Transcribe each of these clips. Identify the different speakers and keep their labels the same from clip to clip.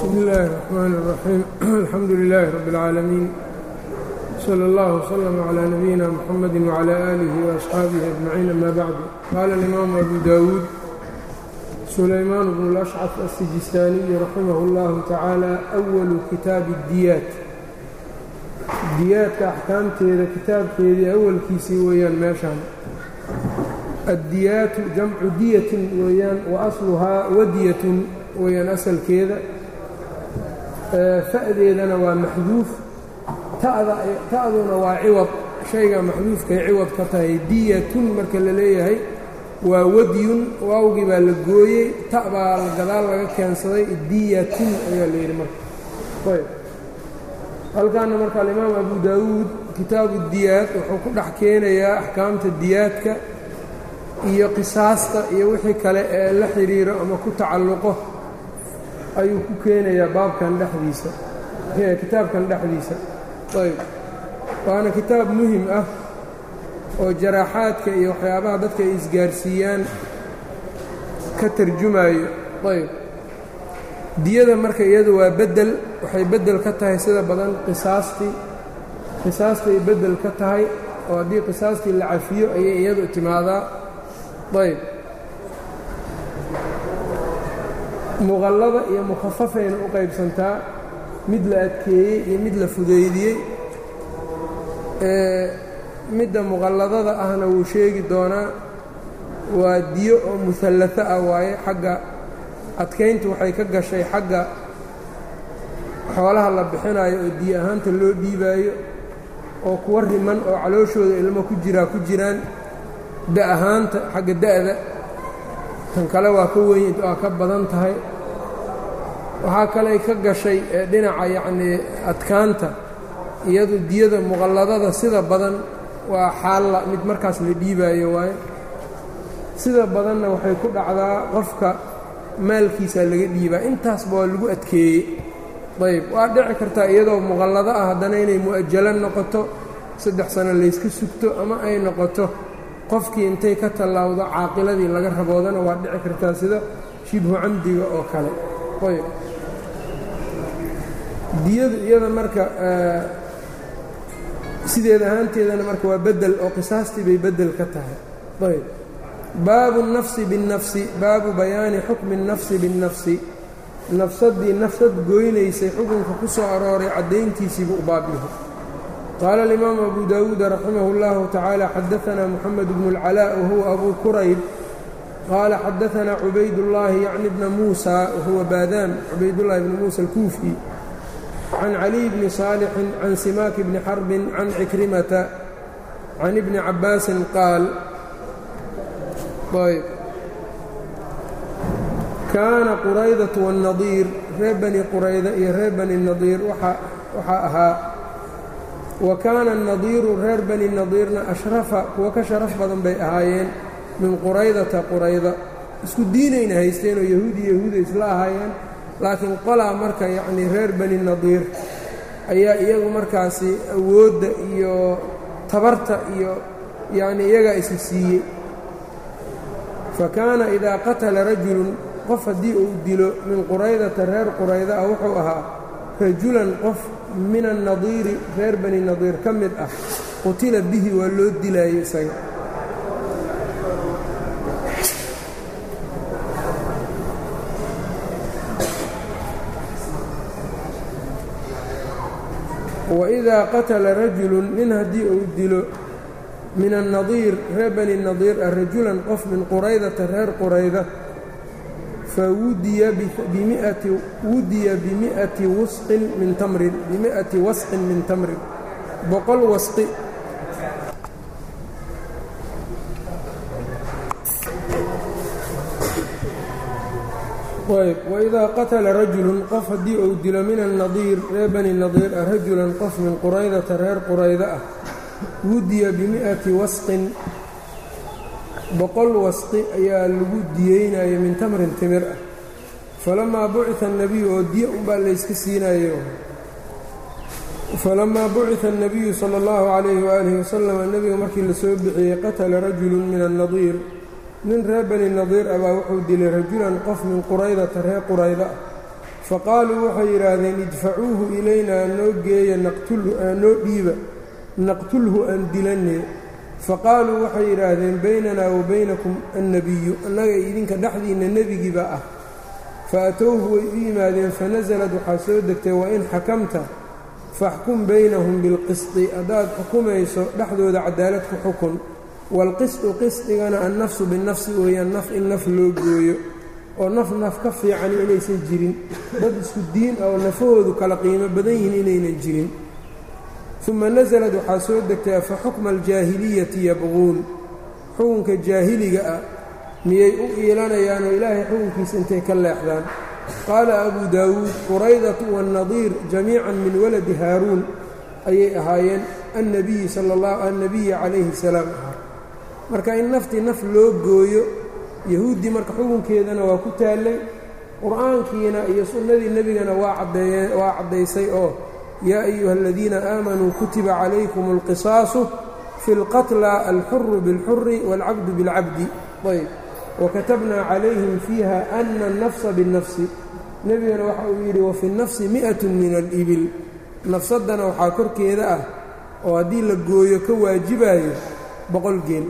Speaker 1: bsmi اllahi الرحmn الرaxيim alxamdu لilaahi rab اlcaalamiin slى اllah وslm عlى nabiyina mxamadi وعlى آlih وأصxaabihi أجmaciin ama bacdu qaala اlimaamu abu dawuud sulaymaan bnu اlأshcaf الsijistaaniyi raximah اllahu tacaala أwalu kitaabi اdiyaat diyaadka axkaamteeda kitaabkeedii awalkiisii weeyaan meeshaan addiyaatu jamcu diyatin weeyaan wa asluhaa wadiyatun weeyaan asalkeeda fa'deedana waa maxduuf ta'duna waa ciwad shayga maxduufkay ciwad ka tahay diyatun marka la leeyahay waa wadyun waawgii baa la gooyey ta' baa gadaal laga keensaday diyatun ayaa la yidhi marka ayb halkaana marka alimaam abu daawuud kitaabu diyaad wuxuu ku dhex keenayaa axkaamta diyaadka iyo qisaasta iyo wixii kale ee la xidhiiro ama ku tacalluqo ayuu ku keenayaa baabkan dhexdiisa kitaabkan dhexdiisa ayb waana kitaab muhim ah oo jaraaxaadka iyo waxyaabaha dadka ay isgaarsiiyaan ka tarjumayo ayb diyada marka iyadu waa beddel waxay beddel ka tahay sida badan qisaastii qisaastay beddel ka tahay oo haddii qisaastii la cafiyo ayay iyadu timaadaa ayb muqallada iyo mukhafafayna u qaybsantaa mid la adkeeyey iyo mid la fudaydiyey midda muqalladada ahna wuu sheegi doonaa waa diyo oo muhallato ah waaye xagga adkayntu waxay ka gashay xagga xoolaha la bixinayo oo diyo ahaanta loo dhiibaayo oo kuwa riman oo calooshooda ilmo ku jiraa ku jiraan da ahaanta xagga da'da tan kale waa ka weyn waa ka badan tahay waxaa kaley ka gashay dhinaca yacnii adkaanta iyadu diyada muqalladada sida badan waa xaalla mid markaas la dhiibaayo waaye sida badanna waxay ku dhacdaa qofka maalkiisa laga dhiibaa intaasba waa lagu adkeeyey ayb waa dhici kartaa iyadoo muqallado ah haddana inay mu'ajalo noqoto saddex sano layska sugto ama ay noqoto qofkii intay ka tallaawdo caaqiladii laga raboodana waa dhici kartaa sida shibhu camdiga oo kale ayb diyadu iyada marka sideed ahaanteedana marka waa beddel oo qisaastii bay beddel ka tahay ayb baabu الnafsi biالnafsi baabu bayaani xukmi الnafsi biالnafsi nafsadii nafsad goynaysay xukunka ku soo arooray caddayntiisiibuu u baabyahay qaala alimaamu abu dawuuda raximah اllahu tacaala xadaanaa moxamed bnu اlcalaa wahuwa abu kurayb qaala xadaanaa cubaydullaahi yacni bna muusa wahuwa baadaan cubaydullahi bni muusa alkuufi can caliy bni saalixin can simaaki bni xarbin can cikrimata can ibni cabbaasin qaal ayb kaana quraydatu wannadiir reer bani qurayda iyo reer bani nadiir waxaa ahaa wa kaana annadiiru reer bani nadiirna ashrafa kuwa ka sharaf badan bay ahaayeen min quraydata qurayda isku diinayna haysteenoo yahuudi yahuuda isla ahaayeen laakiin qolaa marka yacnii reer bani nadiir ayaa iyagu markaasi awoodda iyo tabarta iyo yacnii iyagaa isa siiyey fa kaana idaa qatala rajulun qof haddii uu dilo min quraydata reer qurayda ah wuxuu ahaa rajulan qof min annadiiri reer bani nadiir ka mid ah qutila bihi waa loo dilaayey isaga waidaa qatala rajulun nin haddii uu dilo min annadiir reer bani nadiir ah rajulan qof min quraydata reer qurayda fawudiya bimiati wudiya bimi'ati wasqin min tamrin bimi'ati wasqin min tamrin boqol wasqi ayb waidaa qatala rajulun qof haddii uu dilo min annadiir reer bani nadiir ah rajulan qof min quraydata reer qurayda ah wudiya bimi'ati wasqin boqol wasqi ayaa lagu diyeynaya min tamrin timir ah falamaa bucita annebiyu oo diya unbaa layska siinayo falamaa bucita annebiyu sala allahu calayhi waaalihi wasalam nebiga markii la soo bixiyey qatala rajulun min annadiir nin reer bani nadiir ah baa wuxuu dilay rajulan qof min quraydata reer qurayda ah faqaaluu waxay yidhaahdeen idfacuuhu ilaynaa noo geeya noo dhiiba naqtulhu aan dilanee faqaaluu waxay yidhaahdeen baynanaa wa baynakum annebiyu annaga idinka dhexdiinna nebigiiba ah fa atowhu way u yimaadeen fanasalad waxaa soo degtay wain xakamta faxkum baynahum bilqisdi haddaad xukumayso dhexdooda cadaalad ku xukun waalqisdu qisdigana annafsu binafsi weeyaan naf in naf loo gooyo oo naf naf ka fiican inaysan jirin dad isku diin oo nafahoodu kala qiimo badan yihiin inaynan jirin uma nasalad waxaa soo degtay afa xukma aljaahiliyati yabquun xukunka jaahiliga ah miyay u iilanayaanoo ilaahay xukunkiisa intay ka leexdaan qaala abu daawuud quraydatu waannadiir jamiican min waladi haaruun ayay ahaayeen annabiyi sala allah annabiyi calayhi salaam ahaa marka in naftii naf loo gooyo yahuuddii marka xukunkeedana waa ku taallay qur'aankiina iyo sunnadii nebigana waa caddeeyeen waa caddaysay oo yaa ayuha aladiina aamanuu kutiba calaykum alqisaasu fi اlqatla alxuru biاlxuri wاlcabdu biاlcabdi ayb wakatabnaa calayhim fiiha ana الnafsa biالnafsi nebigana waxa uu yidhi wafi الnafsi miئaة min alibil nafsaddana waxaa korkeeda ah oo haddii la gooyo ka waajibayo boqol geel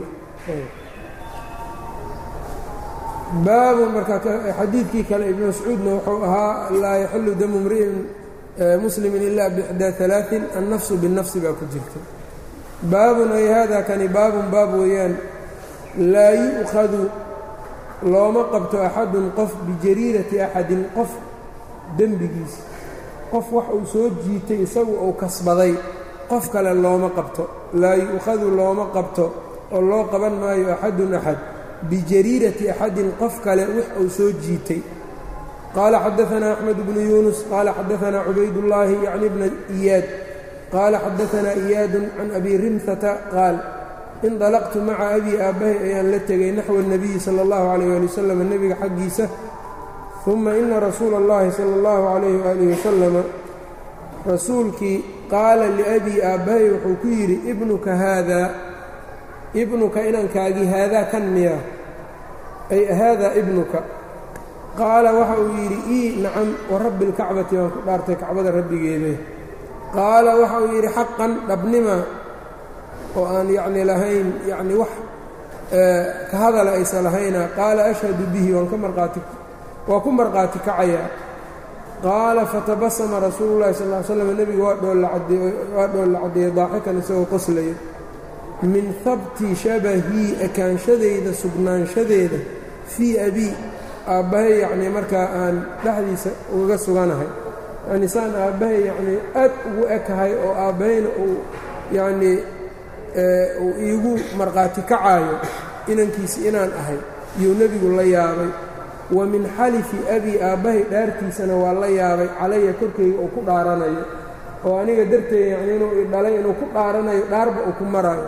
Speaker 1: baabu marka xadiidkii kale ibnu mascuudna wuxuu ahaa laa yaxilu damu mri'in muslimin ila bixdaa alaain annafsu binnafsi baa ku jirta baabun ay hada kani baabun baab weeyaan laa yu'khadu looma qabto axadun qof bijariirati axadin qof dembigiis qof wax uu soo jiitay isagu uu kasbaday qof kale looma qabto laa yu'khadu looma qabto oo loo qaban maayo axadun axad bijariirati axadin qof kale wax uu soo jiitay qaala xadaanaa axmed bnu yuunus qaala xadaanaa cubaydullaahi yacni bna iyaad qaala xadaanaa iyaadun can abi rimhata qaal indalaqtu maca abii aabbahay ayaan la tegay naxwa اnabiyi sala اllahu calayh ali wasalam nebiga xaggiisa uma ina rasuula اllahi sala اllahu calayh waalihi wasalama rasuulkii qaala liabii aabbahay wuxuu ku yidhi ibnuka haadaa ibnuka inankaagii haadaa kan miya ay haadaa ibnuka qaala waxa uu yidhi ii nacam wa rabbi اlkacbati waan ku dhaartay kacbada rabbigeede qaala waxa uu yidhi xaqan dhabnima oo aan yacni lahayn yacni wax ka hadala aysan lahayna qaala ashhadu bihi waan ka marqaati waa ku marqaati kacayaa qaala fatabasama rasuulu llahi sal ly slam nebiga waa dhoollacadwaa dhoolla caddeeyey daaxikan isagoo qoslaya min habti shabahii ekaanshadayda sugnaanshadeeda fii abii aabbahay yacnii markaa aan dhexdiisa ugaga suganahay yacni saan aabbahay yacnii aad ugu ekahay oo aabbahayna uu yacnii uu iigu markhaati kacaayo inankiisi inaan ahay iyuu nebigu la yaabay wa min xalifi abii aabbahay dhaartiisana waa la yaabay calaya korkayga uu ku dhaaranayo oo aniga darteeda yacni inuu i dhalay inuu ku dhaaranayo dhaarba uu ku marayo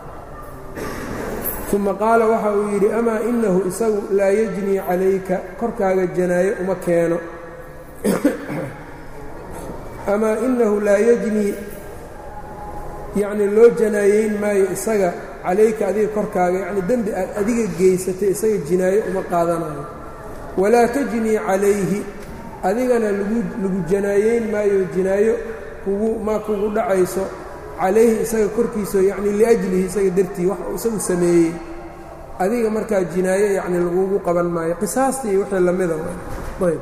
Speaker 1: uma qaala waxa uu yidhi amaa inahu isagu laa yajnii calayka korkaaga janaayo uma keeno amaa inahu laa yajnii yacni loo janaayeyn maayo isaga calayka adiga korkaaga yacni dembi aad adiga geysatay isaga jinaayo uma qaadanayo walaa tajnii calayhi adigana lagu lagu janaayeyn maayo jinaayo kugu ma kugu dhacayso calayhi isaga korkiisa yacni liajlihi isaga dartii wax uu isagu sameeyey adiga markaa jinaayo yacni lagugu qaban maayo qisaastii iyo wixii lamida ayb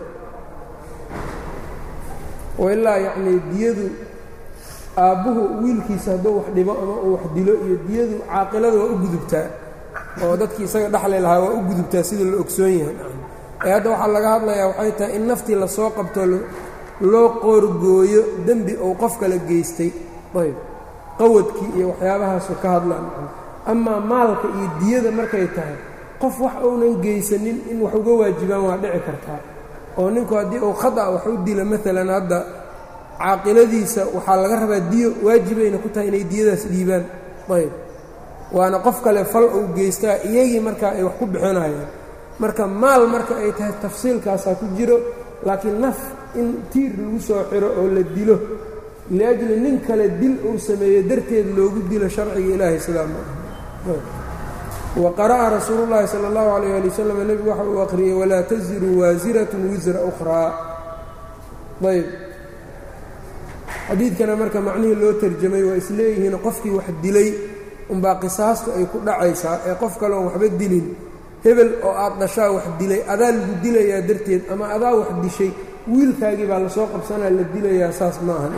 Speaker 1: ilaa yacnii diyadu aabbuhu wiilkiisa hadduu wax dhibo ama uu wax dilo iyo diyadu caaqilada waa u gudubtaa oo dadkii isaga dhexli lahaa waa u gudubtaa sida la ogsoon yahay ee hadda waxaa laga hadlayaa waxay tahay in naftii lasoo qabto loo qoorgooyo dembi uu qof kala geystay ayb qawadkii iyo waxyaabahaasu ka hadlaan amaa maalka iyo diyada markay tahay qof wax uunan geysanin in wax uga waajibaan waa dhici kartaa oo ninku haddii uu khata wax u dilo maalan hadda caaqiladiisa waxaa laga rabaa diyo waajibayna ku tahay inay diyadaas dhiibaan ayb waana qof kale fal uu geystaa iyagii markaa ay wax ku bixinayaan marka maal marka ay tahay tafsiilkaasaa ku jiro laakiin naf in tiir lagu soo xiro oo la dilo liajli nin kale dil uu sameeyo darteed loogu dilo sharciga ilaahay sidaa ma aha wa qara'a rasuulu llaahi sala allahu calayh ali wasalam nebigu waxa uu akhriyey walaa taziru waasiratun wisra ukhraa ayb xadiidkana marka macnihii loo tarjamay waa isleeyihiin qofkii wax dilay unbaa qisaastu ay ku dhacaysaa ee qof kale oon waxba dilin hebel oo aad dhashaa wax dilay adaa lagu dilayaa darteed ama adaa wax dishay wiilkaagii baa lasoo qabsanaa la dilayaa saas ma ahan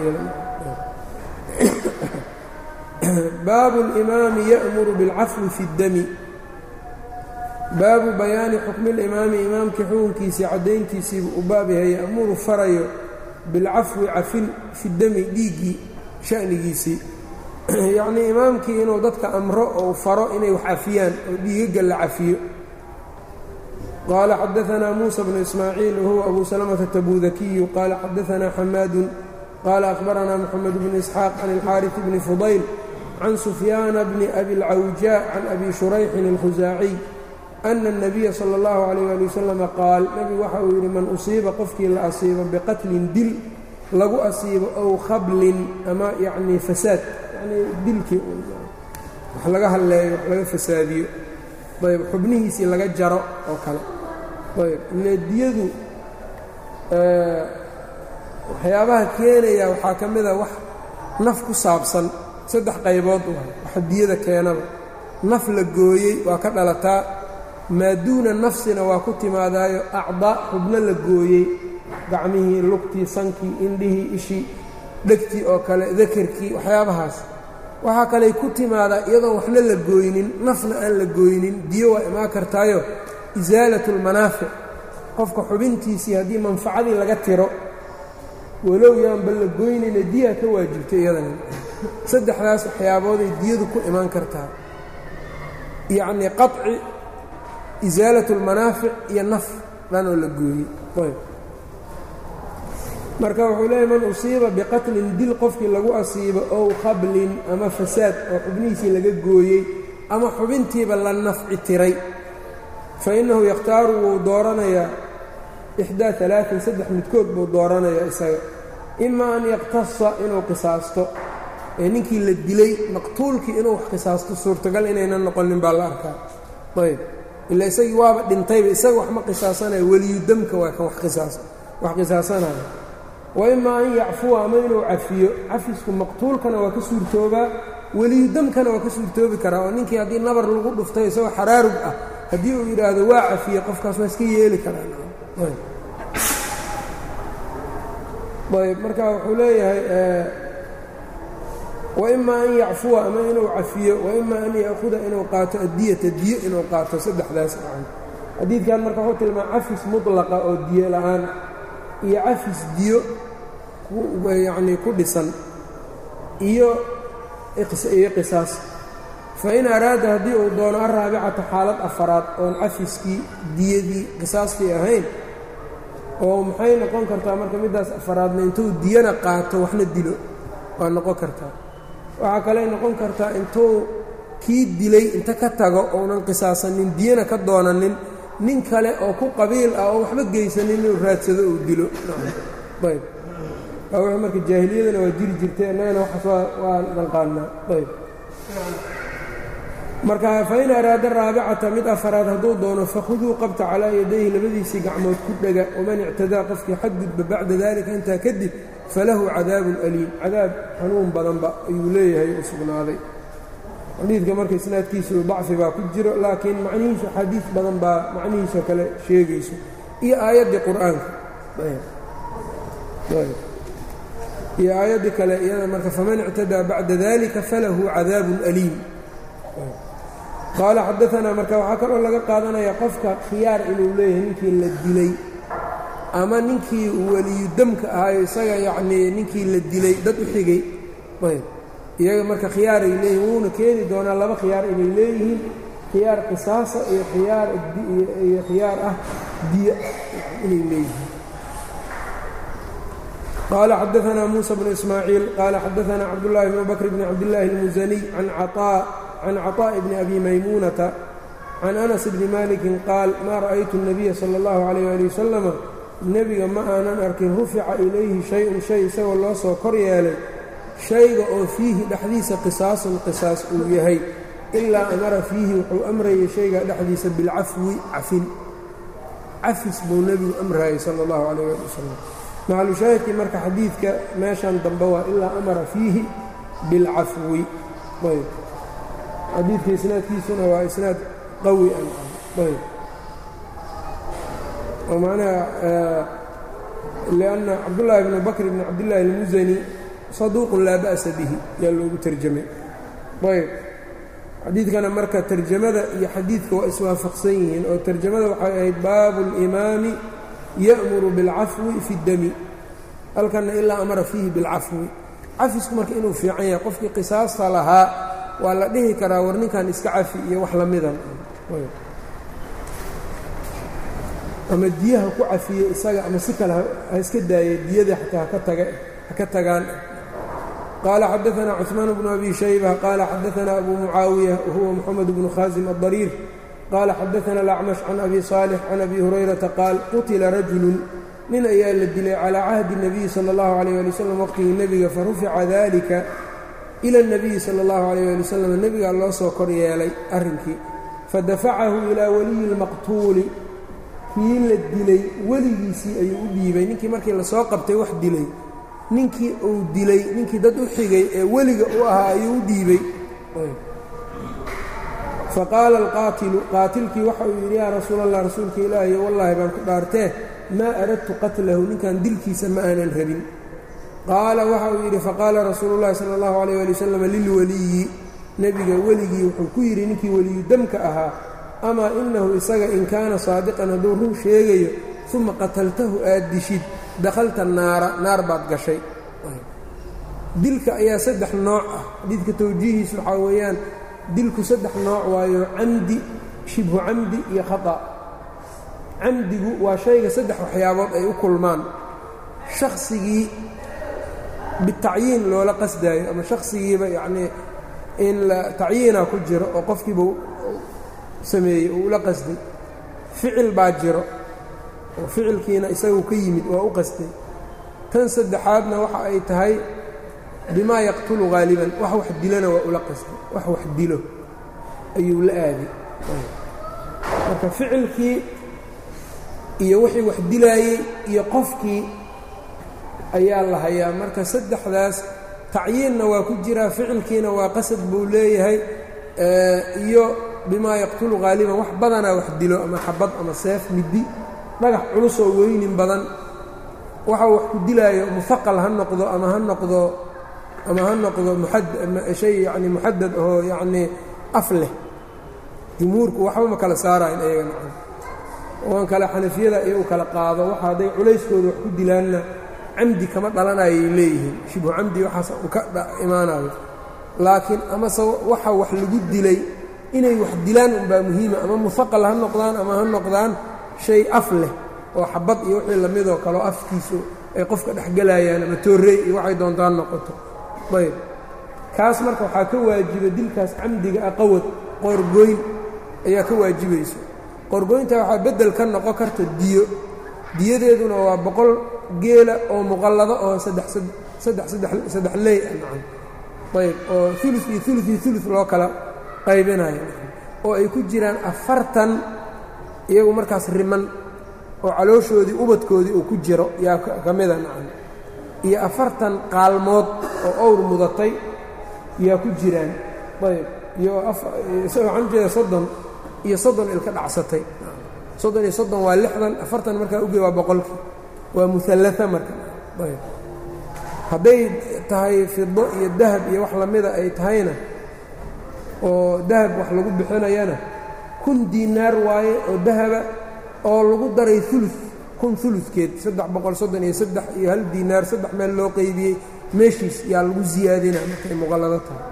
Speaker 1: baabu اlimaami ya'muru biاlcafwi fi اddami baabu bayaani xukmi اlimaami imaamkii xukunkiisii caddayntiisiibu u baab yahay ya'muru farayo bilcafwi cafin fi dami dhiiggii sha'nigiisii yacnii imaamkii inuu dadka amro ou faro inay wax cafiyaan oo dhiigaga la cafiyo qaala xadaanaa muusa bnu ismaaciil wahuwa abu salamata tabudakiyu qaala xadaanaa xamaadun qaala akhbaranaa moxamed bnu isxaaq can ilxaariث bni fudayl can sufyaana bni abi اlcawjaa can abi shurayxin اlkhusaaciy ana الnabiya salى اllahu عalayh ali wasalam qaal nebigu waxa uu yidhi man usiiba qofkii la asiibo biqatlin dil lagu asiibo ow khablin ama yacnii fasaad yanii dilkii wax laga hadleeyo wax laga fasaadiyo ayb xubnihiisii laga jaro oo kale ayb ile diyadu waxyaabaha keenaya waxaa ka mida wax naf ku saabsan saddex qaybood waxa diyada keenaba naf la gooyey waa ka dhalataa maa duuna nafsina waa ku timaadaayo acdaa xubno la gooyey gacmihii lugtii sankii indhihii ishii dhegtii oo kale dakarkii waxyaabahaas waxaa kaley ku timaadaa iyadoon waxna la gooynin nafna aan la gooynin diyo waa imaan kartaayo isaalatu lmanaafic qofka xubintiisii haddii manfacadii laga tiro walow yaanba la goynayna diyaa ka waajibtay iyadana saddexdaas waxyaabooday diyadu ku imaan kartaa yacnii qaci isaalat اlmanaafic iyo naf dhanoo la gooyey ayb marka wuxuu leeyahy man usiiba biqatlin dil qofkii lagu asiibo ow khablin ama fasaad oo xubnihiisii laga gooyey ama xubintiiba la nafci tiray fa innahu yakhtaaru wuu dooranayaa ixdaa alaain saddex midkood buu dooranayaa isaga ima an yaqtasa inuu qisaasto ee ninkii la dilay maqtuulkii inuu wax qisaasto suurtagal inaynan noqonin baa la arkaa ayb ila isagii waaba dhintayba isaga wax ma qisaasanaya weliyudamka waa kan wax qisaasanaya wa imaa an yacfuwa ama inuu cafiyo cafisku maqtuulkana waa ka suurtoobaa weliyudamkana waa ka suurtoobi karaa oo ninkii haddii nabar lagu dhuftay isagoo xaraarug ah haddii uu yidhaahdo waa cafiye qofkaas waa iska yeeli karaa ayb marka wuxuu leeyahay waima an yacfuwa ama inuu cafiyo waima an ya'huda inuu qaato addiyata diyo inuu qaato saddexdaas gacan xadiidkan marka wuxuu tilmaama cafis mutlaqa oo diyo la'aan iyo cafis diyo yacnii ku dhisan iyo iyo qisaas fain araada haddii uu doono araabicata xaalad afaraad oon cafiskii diyadii qisaastii ahayn oo maxay noqon kartaa marka middaas afaraadna intuu diyana qaato waxna dilo waa noqon kartaa waxaa kaley noqon kartaa intuu kii dilay inta ka tago ounan qisaasanin diyana ka doonanin nin kale oo ku qabiil ah oo waxba geysanin inuu raadsado uu dilo ayb w marka jaahiliyadana waa jiri jirtay annagana waxaas waa naqaanaa ayb marka fain araada raabicata mid afaraad hadduu doono fakhuduu qabta calaa yadayhi labadiisii gacmood ku dhega waman ictadaa qofkii xadgudba bacda dalika intaa kadib falahu cadaabun aliim cadaab xanuun badanba ayuu leeyahay u sugnaaday xadiidka marka isnaadkiisu dacfi baa ku jiro laakiin macnihiisu xadiid badan baa macnihiisa kale sheegayso iyo aayaddii qur-aanka iyo aayaddii kale iyada marka faman ictadaa bacda dalika falahu cadaabun aliim qaala xadaanaa marka waxaa kaloo laga qaadanayaa qofka khiyaar inuu leeyahay ninkii la dilay ama ninkii weliyudamka ahaayo isaga yacnii ninkii la dilay dad u xigay ayb iyaga marka khiyaaray leeyihin wuuna keeni doonaa laba khiyaar inay leeyihiin khiyaar qisaasa iyo khiyaar iyo khiyaar ah diya inay leeyihiin qaala xadaanaa muusa bnu ismaaciil qaala xadaanaa cabdullaahi bnu bakr bni cabdillaahi اlmusaniy can caطaa can caطaaءi bni abi maymuunata can anas bni malikin qaal maa ra'aytu الnabiya salى اllahu عalayh ali wasalama nebiga ma aanan arkin rufica ilayhi shay-un shay isagoo loo soo kor yeelay shayga oo fiihi dhexdiisa qisaasun qisaas uu yahay ilaa amara fiihi wuxuu amrayay shayga dhexdiisa bilcafwi cafin cafis buu nebigu amraayay sala اllahu calayh ali wasalam macalushaahidkii marka xadiidka meeshan dambe waa ilaa amara fiihi bilcafwi ayb xadiidka isnaadkiisuna waa isnaad qawi an ayb oo macnaha lianna cabdullaahi bnu bakr bni cabdillaahi almusani saduuqun laa ba'sa bihi yaa loogu terjamay ayb xadiidkana marka terjamada iyo xadiidka waa iswaafaqsan yihiin oo terjamada waxay ahayd baabu اlimaami ya'muru biاlcafwi fi اdami halkanna ilaa amara fiihi biاlcafwi cafisku marka inuu fiican yahay qofkii qisaasta lahaa waa la dhihi karaa war ninkan iska cafi iyo wax lamidan ama diyaha ku cafiye isaga ama si kale ha iska daaya diyada xataa ha ka tagaan qaala xadaanaa cuثmaan bnu abi shayba qaala xadaanaa abu mucaawiya wahuwa moxamed bnu khaasim aلdariir qaala xadaana alacmash can abi صaalix can abi hurayrata qaal qutila rajulu nin ayaa la dilay calaa cahdi الnabiyi salى اllahu عalيyه ali wslam waqtigii nebiga farufica dalika ila الnabiyi salى اllahu عalيyه ali wslam nebigaa loo soo kor yeelay arrinkii fadafacahu ilaa waliyi اlmaqtuuli kii la dilay weligiisii ayuu u dhiibay ninkii markii lasoo qabtay wax dilay ninkii uu dilay ninkii dad u xigay ee weliga u ahaa ayuu u dhiibay faqaala alqaatilu qaatilkii waxa uu yidhi yaa rasuul allah rasuulka ilaahiyo wallaahi baan ku dhaartee maa aradtu qatlahu ninkan dilkiisa ma aanan rabin qaala waxa uu yidhi faqaala rasuulu llahi sala allahu alayh ali wasalam lilweliyi nebiga weligii wuxuu ku yidhi ninkii weliyu damka ahaa amaa inahu isaga in kaana saadiqan hadduu run sheegayo uma qataltahu aad dishid dakhalta naara naar baad gashay dilka ayaa saddex nooc ah xadiidka tawjiihiis waxaa weeyaan dilku saddex nooc waayo camdi shibhu camdi iyo khata camdigu waa shayga saddex waxyaabood ay u kulmaan shakhsigii bitacyiin loola qasdaayo ama shakhsigiiba yacnii in la tacyiina ku jiro oo qofkiiba sameeyey oo ula qasday ficil baa jiro oo ficilkiina isagu ka yimid waa u qasday tan saddexaadna waxa ay tahay bimaa yaqtulu haaliban wax wax dilona waa ula qasday wax wax dilo ayuu la aaday marka ficilkii iyo wixii wax dilaayey iyo qofkii ayaa la hayaa marka saddexdaas tacyiinna waa ku jiraa ficilkiina waa qasad buu leeyahay iyo bimaa yaqtulu haaliban wax badanaa wax dilo ama xabad ama seef middi dhagax culusoo weynin badan waxa wax ku dilaayo muaqal ha noqdo ama ha noqdo ama ha noqdo shay yani muxadad oo yacnii af leh jumhuurku waxba ma kala saarayn ayaga macna oan kale xanafiyada iyo u kala qaado waxa hadday culayskooda wax ku dilaanna camdi kama dhalanayay leeyihiin shibhu camdi waxaas u ka imaanayo laakiin amase waxa wax lagu dilay inay wax dilaan unbaa muhiima ama muaqal ha noqdaan ama ha noqdaan shay af leh oo xabad iyo wixii lamidoo kaleo afkiisu ay qofka dhexgelayaan ama toorrey iyo waxay doontaan noqoto ayb kaas marka waxaa ka waajiba dilkaas camdiga ah qawad qoorgooyn ayaa ka waajibayso qoorgooynta waxaa beddel ka noqon karta diyo diyadeeduna waa boqol geela oo muqallado oo saddex saddex saddex ley ah nacan ayb oo ulu iyo ulu iyo ulu loo kala qaybinayo oo ay ku jiraan afartan iyagu markaas riman oo calooshoodii ubadkoodii uu ku jiro yaa ka mida nacan iyo afartan qaalmood oo owr mudatay yaa ku jiraan ayb iyo waxaan jeeda soddon iyo soddon ilka dhacsatay soddon iyo soddon waa lixdan afartan markaa uge waa boqolkii waa muallaa marka ayb hadday tahay fido iyo dahab iyo wax lamida ay tahayna oo dahab wax lagu bixinayana kun diinaar waaye oo dahaba oo lagu daray ulu kun uludkeed saddex boqol soddon iyo saddex iyo hal diinaar saddex meel loo qeybiyey meeshiis yaa lagu siyaadina markay muqallado tahay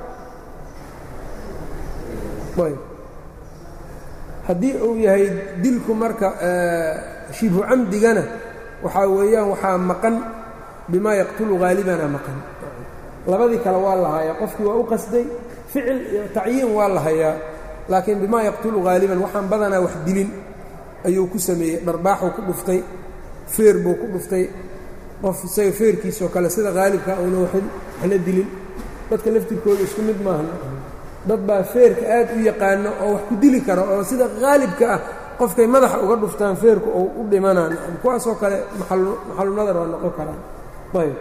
Speaker 1: ayb haddii uu yahay dilku marka shibhu camdigana waxaa weeyaan waxaa maqan bimaa yaqtulu haalibana maqan labadii kale waa la hayaa qofkii waa u qasday ficil iyo tacyiin waa la hayaa laakiin bimaa yaqtulu haaliban waxaan badanaa wax dilin ayuu ku sameeyey dharbaaxuu ku dhuftay feer buu ku dhuftay qof isaga feerkiisoo kale sida haalibka una waxna dilin dadka laftirkooda isku mid maaha dad baa feerka aad u yaqaano oo wax ku dili karo oo sida haalibka ah qofkay madaxa uga dhuftaan feerku oo u dhimanaan kuwaasoo kale maxalunadar waa noqon karaan ayb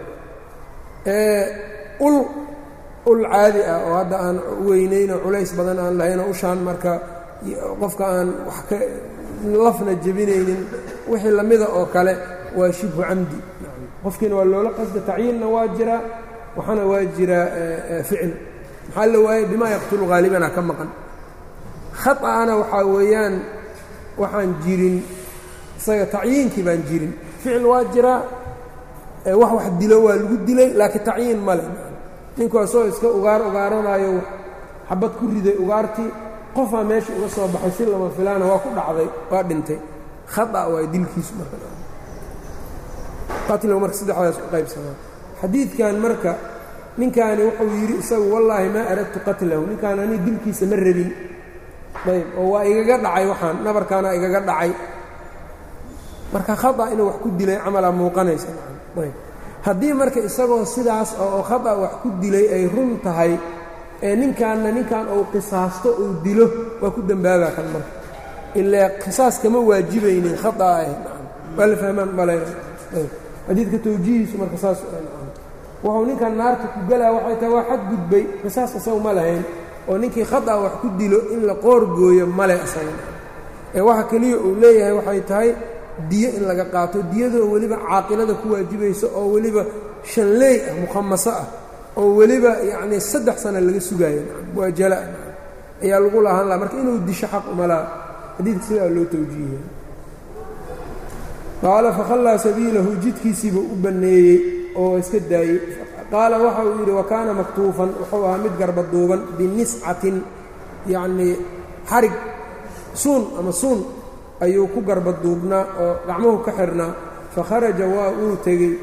Speaker 1: ul ul caadi ah oo hadda aan weynaynoo culays badan aan lahaynoo ushaan marka qofka aan wax ka lafna jebinaynin wixii lamida oo kale waa shibhu camdi qofkiina waa loola qasda tacyiinna waa jiraa waxaana waa jiraa ficil maxaa la waayey bimaa yaqtulu haalibana ka maqan khaطa'ana waxaa weeyaan waxaan jirin isaga tacyiinkii baan jirin ficil waa jiraa wax wax dilo waa lagu dilay laakiin tacyiin male ninku asoo iska ugaar ugaaranaayo xabad ku riday ugaartii qofaa meesha uga soo baxay si lama filaana waa ku dhacday waa dhintay khata waa dilkiisu marqatlow marka saddexdaas u qaybsamaa xadiidkan marka ninkaani wuxuu yidhi isagu wallaahi maa aradtu qatlahu ninkaan ani dilkiisa ma rabin ayb oo waa igaga dhacay waxaan nabarkaana igaga dhacay marka khata inuu wax ku dilay camalaa muuqanaysa ayb haddii marka isagoo sidaas oo khata wax ku dilay ay run tahay ee ninkaanna ninkan uu qisaasto uu dilo waa ku dembaabaa kan marka ilaa qisaas kama waajibaynin khataa ah waa la fahmaan malayna xadiidka tawjiihiisu marka saas wuxuu ninkan naarta ku galaa waxay tahay waa xad gudbay qisaas isagu ma lahayn oo ninkii khata wax ku dilo in la qoor gooyo male isaga ee waxa keliya uu leeyahay waxay tahay diyo in laga qaato diyadoo weliba caaqilada ku waajibayso oo weliba shanleey ah mukhamaso ah oo weliba yacnii saddex sana laga sugaayo waa jala ayaa lagu lahaan laha marka inuu disho xaq umalaa xadiidka sidaa loo tawjiihiyay qaala fakhallaa sabiilahu jidkiisiibuu u banneeyey oo iska daayey qaala waxa uu yidhi wa kaana maktuufan wuxuu ahaa mid garba duuban biniscatin yacnii xarig suun ama suun ayuu ku garba duubnaa oo gacmuhu ka xirnaa fakharaja waa uu tegey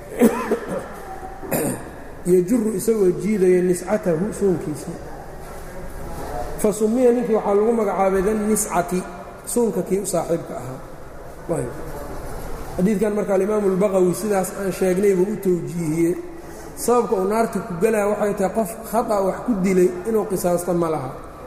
Speaker 1: yajuru isagoo jiidaya niscatahu suunkiisa fa sumiya ninkii waxaa lagu magacaabay danniscati suunka kii u saaxiibka ahaa xadiidkan marka alimaamu اlbaqawi sidaas aan sheegnay buu u tawjiihiyey sababka uu naarta ku gelaya waxay tahay qof khata wax ku dilay inuu qisaasto ma laha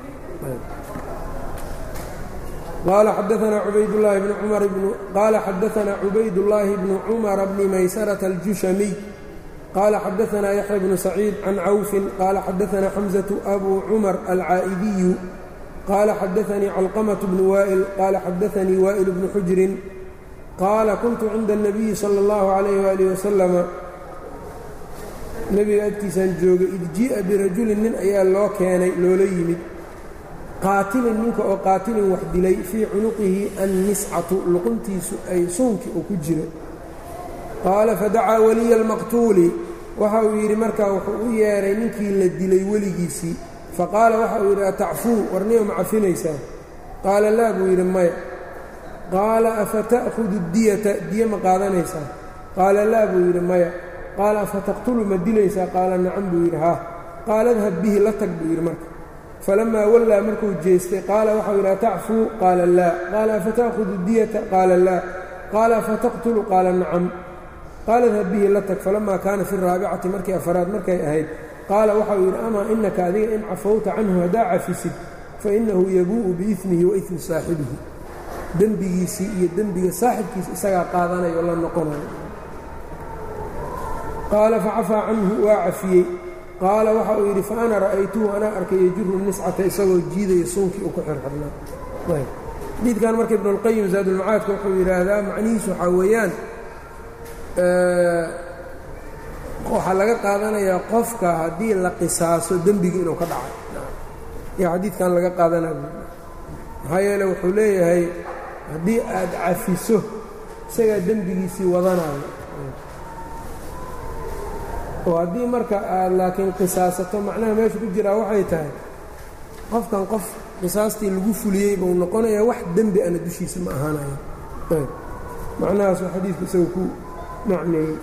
Speaker 1: qaala xadaanaa cubaydاllaahi bnu cumar bnu qaala xadaanaa cubaydullaahi bnu cumara bni maysarata aljushamiy qaala xadaanaa yaxya bnu saciid can cawfin qaala xadaanaa xamزaةu abu cumar alcaa'idiyu qaala xadaanii calqamaة bnu waa'il qaala xadaanii waa'il bnu xujrin qaala kuntu cinda الnabiyi salى اllahu عalayh waalih wasalama nebiga agtiisaan joogay id jii'a birajulin nin ayaa loo keenay loola yimid qaatilin ninka oo qaatilin wax dilay fii cunuqihi anniscatu luquntiisu ay suunkii uu ku jiro qaala fadacaa waliya almaqtuuli waxa uu yidhi markaa wuxuu u yeedhay ninkii la dilay weligiisii faqaala waxa uu yidhi atacfuu warniyo ma cafinaysaa qaala laa buu yidhi maya qaala afata'hudu diyata diye ma qaadanaysaa qaala laa buu yidhi maya qaala afataqtulu ma dilaysaa qaala nacam buu yidhi haa qaala adhab bihi la tag buu yidhi marka falamaa wallaa markuu jeestay qaala waxau yidhi atacfuu qaala laa qaala afata'hudu diyata qaala laa qaala afataqtulu qaala nacam qaala adhab bihi la tag falamaa kaana fi raabicati markii afaraad markay ahayd qaala waxau yidhi amaa inaka adiga in cafawta canhu haddaa cafisid fainahu yabuu'u biismihi wa ismi saaxibihi dembigiisii iyo dembiga saaxibkiisa isagaa qaadanayo la noqonayo qaala facafaa canhu waa cafiyey qaala waxa uu yidhi fa ana ra'aytuhu anaa arkay yajuru niscata isagoo jiidaya suunkii uu ku xirxirnaa xadiidkan marka ibnuاlqayim zaadulmacaadka wuxuu yidhaahdaa macnihiisu waxaa weeyaan waxaa laga qaadanayaa qofka haddii la qisaaso dembigii inuu ka dhacay yaa xadiidkan laga qaadanaya maxaa yeele wuxuu leeyahay haddii aad cafiso isagaa dembigiisii wadanayo oo haddii marka aad laakiin qisaasato macnaha meesha ku jiraa waxay tahay qofkan qof qisaastii lagu fuliyey buu noqonayaa wax dembi ana dushiisa ma ahaanayo ayb macnahaasuu xadiidku isaga ku macneeyey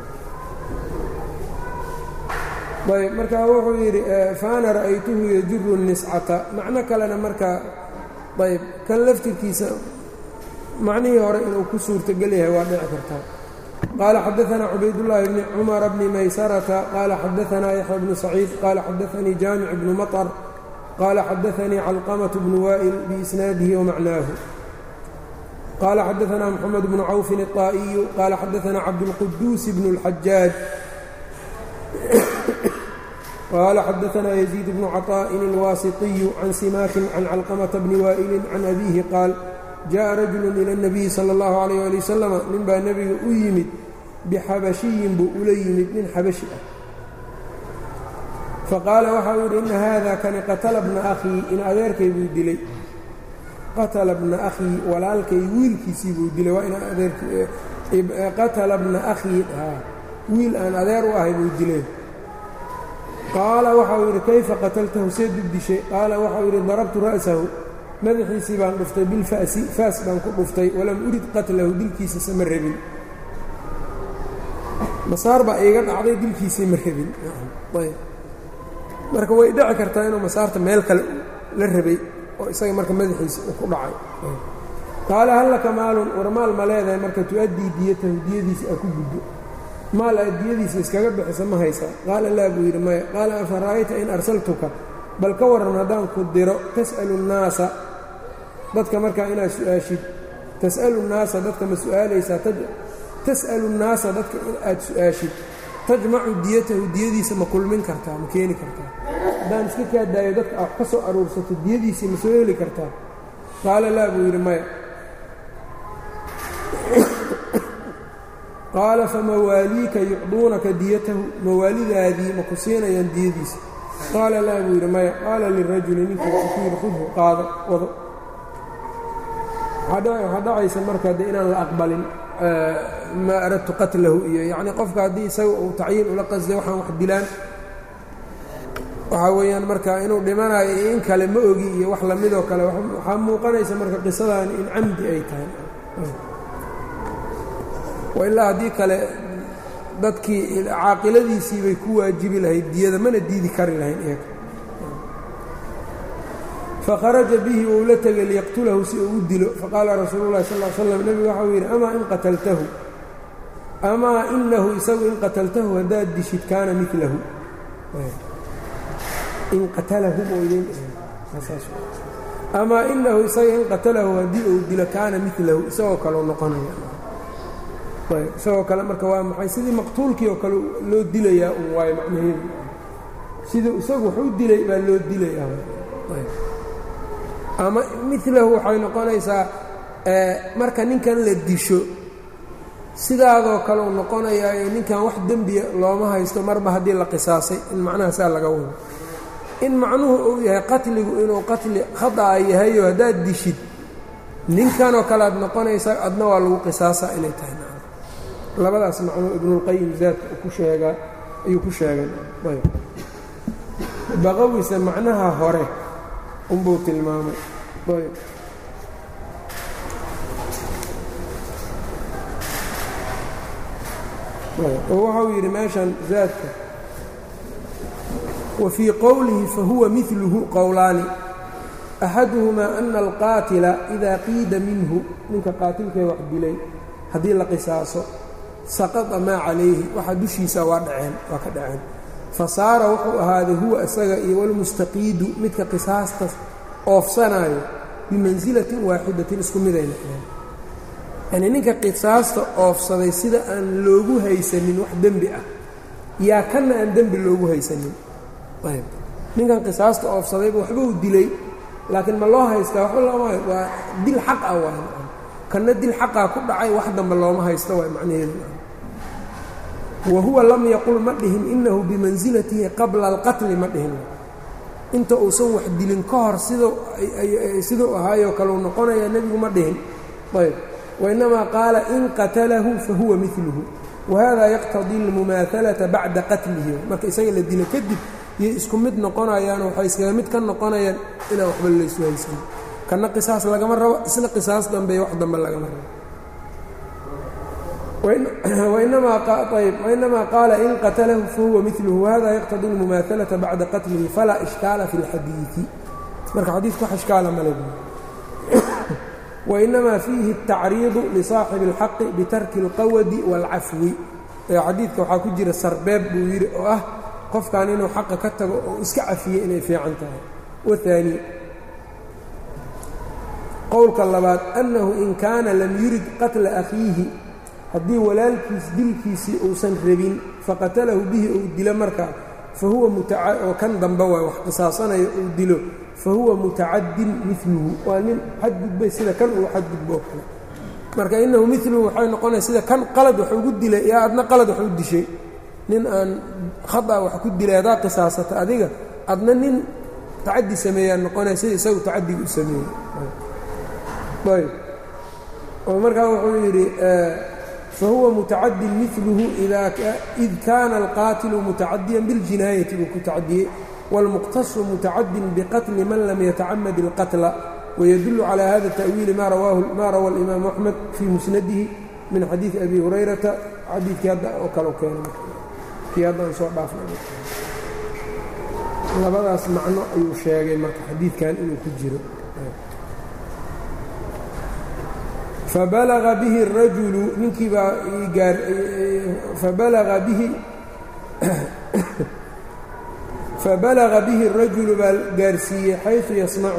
Speaker 1: ayb marka wuxuu yidhi faana ra'aytuhu yajuru niscata macno kalena marka ayb kan laftirkiisa macnihii hore inuu ku suurtogel yahay waa dhici kartaa qaala xadaanaa cubaydullaahi bni cumara bni maysarata qaala xadaanaa yaxya bnu saciid qaala xadaanii jaamic bnu maطr qaala xadaanii calqamaة bnu waa'il biisnaadihi wamacnaahu qال xdثna محمد بن cوف الطائي qال xdثna cبدالقدوس بن الحجاج qال xdثna يزيد بن cطاء الواسطي عن سماك عن علقمة بن وائل عن أbيه qاaل جاء رجل إلى النبي صلى الله عليه ولي وسلم nin baa nebiga u yimid bxabشhiyin buu ula yimid nin xabaشhi ah faqاala waxa uu yidhi إna hada kani qatla بna أkhيi in adeerkay buu dilay qatla bna akhii walaalkay wiilkiisii buu dilay waa ina adeerqatala bna akhii wiil aan adeer u ahay buu dilay qaala waxau yidhi kayfa qataltahu seed u dishay qaala waxau yidhi darabtu ra'sahu madaxiisii baan dhuftay bilfa'si faas baan ku dhuftay walam urid qatlahu dilkiisa sama rabin masaar baa iiga dhacday dilkiisii ma rabin marka way dhici kartaa inuu masaarta meel kale la rabay oo isaga marka madaxiisa ku dhacay qaala hal laka maalun war maal ma leedahay marka tu-addii diyatahu diyadiisa aa ku guddo maal aad diyadiisa iskaga bixisa ma haysaa qaala laa buu yidhi maya qaala afa ra'ayta in arsaltuka bal ka warran haddaan ku diro tas'alu nnaasa dadka markaa inaad su-aashid tas'alu nnaasa dadka ma su'aalaysaa tas'alu nnaasa dadka in aad su-aashid tajmacu diyatahu diyadiisa ma kulmin kartaa ma keeni kartaa haddaan iska kaadaayo dadka a wax ka soo aruursato diyadiisii ma soo heli kartaa qaala laa buu yidhi maya qaala famawaaliika yucduunaka diyatahu mawaalidaadii ma ku siinayaan diyadiisa qaala laa buu yidhi maya qaala lirajuli ninkii wuxuu ku yidhi khudhu qaado wado waxaa dhacaysa marka de inaan la aqbalin maa aradtu qatlahu iyo yacnii qofka haddii isaga uu tacyiin ula qasday waxaan wax dilaan waxaa weeyaan marka inuu dhimanayo iyo in kale ma ogi iyo wax lamidoo kale waxaa muuqanaysa marka qisadaani in camdi ay tahay ilaa haddii kale dadkii caaqiladiisii bay ku waajibi lahayd diyada mana diidi kari lahayn iyaga fakharaja bihi uu la tegay liyaqtulahu si uu u dilo faqaala rasuulu llahi sal l slam nebigu waxau yidhi amaa in qataltahu amaa inahu isagu in qataltahu haddaad dishid kaana milahu in qatalahu amaa inahu isaga in qatalahu haddii uu dilo kaana milahu isagoo kaleo noqonaya isagoo kale marka waa maxay sidii maqtuulkii oo kale loo dilayaa un waayo macnaheedu siduu isagu wax u dilay baa loo dilayaa ama milahu waxay noqonaysaa marka ninkan la disho sidaadoo kale u noqonayaayo ninkan wax dembiya looma haysto marba haddii la qisaasay in macnaha saa laga wado in macnuhu uu yahay qatligu inuu qatli khada'a yahayo haddaad dishid ninkanoo kale aad noqonaysaa adna waa lagu qisaasaa inay tahay labadaas macnuu ibnulqayim zaadka ku sheegaa ayuu ku sheegay baqawisa macnaha hore unbuu tilmaamay oo waxau yidhi meeshan zaadka wa fii qowlihi fahuwa miluhu qowlaani axaduhumaa ana alqaatila idaa qiida minhu ninka qaatilkee wax dilay haddii la qisaaso saqada maa calayhi waxa dushiisa waa dhaceen waa ka dhaceen fa saara wuxuu ahaaday huwa isaga iyo walmustaqiidu midka qisaastas oofsanaayo bimansilatin waaxidatin isku midayna yacnii ninka qisaasta oofsaday sida aan loogu haysanin wax dembi ah yaa kanna aan dembi loogu haysanin ayb ninkan qisaasta oofsadayba waxba uu dilay laakiin ma loo haystaa waxba looma waa dil xaq ah waay kanna dil xaqaa ku dhacay wax dambe looma haysto waay macnaheedu wa huwa lam yaqul ma dhihin inahu bimansilatihi qabla alqatli ma dhihin inta uusan wax dilin ka hor siduu ahaayoo kale u noqonayaa nebigu ma dhihin ayb wainamaa qaala in qatalahu fahuwa miluhu wahada yaqtadii almumaahalata bacda qatlihi marka isaga la dilo kadib yay isku mid noqonayaan waxay iskaga mid ka noqonayaan inaan waxba laysu haysan kana qisaas lagama rabo isna qisaas dambe wax dambe lagama rabo wainamaa qaala in qatalahu fahuwa miluhu wahada yaqtadii almumaahalata bacda qatlihi falaa ishkaala fi اlxadiidi marka xadiidku wax ishkaala male wainamaa fiihi الtacriidu lisaaxibi اlxaqi bitarki اlqawadi wاlcafwi xadiidka waxaa ku jira sarbeeb buu yidhi oo ah qofkan inuu xaqa ka tago oo iska cafiye inay fiican tahay waani qowlka labaad annahu in kaana lam yurid qatla akhiihi haddii walaalkiis dilkiisii uusan rabin faqatalahu bihi uu dilo markaa fa huwa oo kan dambe waay wax qisaasanayo uu dilo fa huwa mutacaddin miluhu waa nin xadgudbay sida kan uu xadgudbo oo kale marka innahu miluhu waxay noqonaya sida kan qalad wax ugu dilay yaa adna qalad wax u dishay nin aan khata wax ku dilay haddaa qisaasata adiga adna nin tacaddi sameeyaa noqonaya sida isagu tacaddiga u sameeyey ayb oo markaa wuxuu yidhi fahuwa mutacadin miluhu id kaana alqaatilu mutacadiyan biاljinaayati buu ku tacadiyey wاlmuqtasu mutacadin biqatli man lam yatacamad اlqatla wydul calى hada التأwiili ma rawa الإimaamu أxmed fii musnadihi min xadiiثi abi hurayrata xadiidkii hadda oo kale keenay kii haddaan soo dhaafnay labadaas macno ayuu sheegay marka xadiidkan inuu ku jiro fabalaga bihi الrajulu ninkii baa fabalaga bihi fabalaga bihi الrajulu baa gaarsiiyey xayثu yasmacu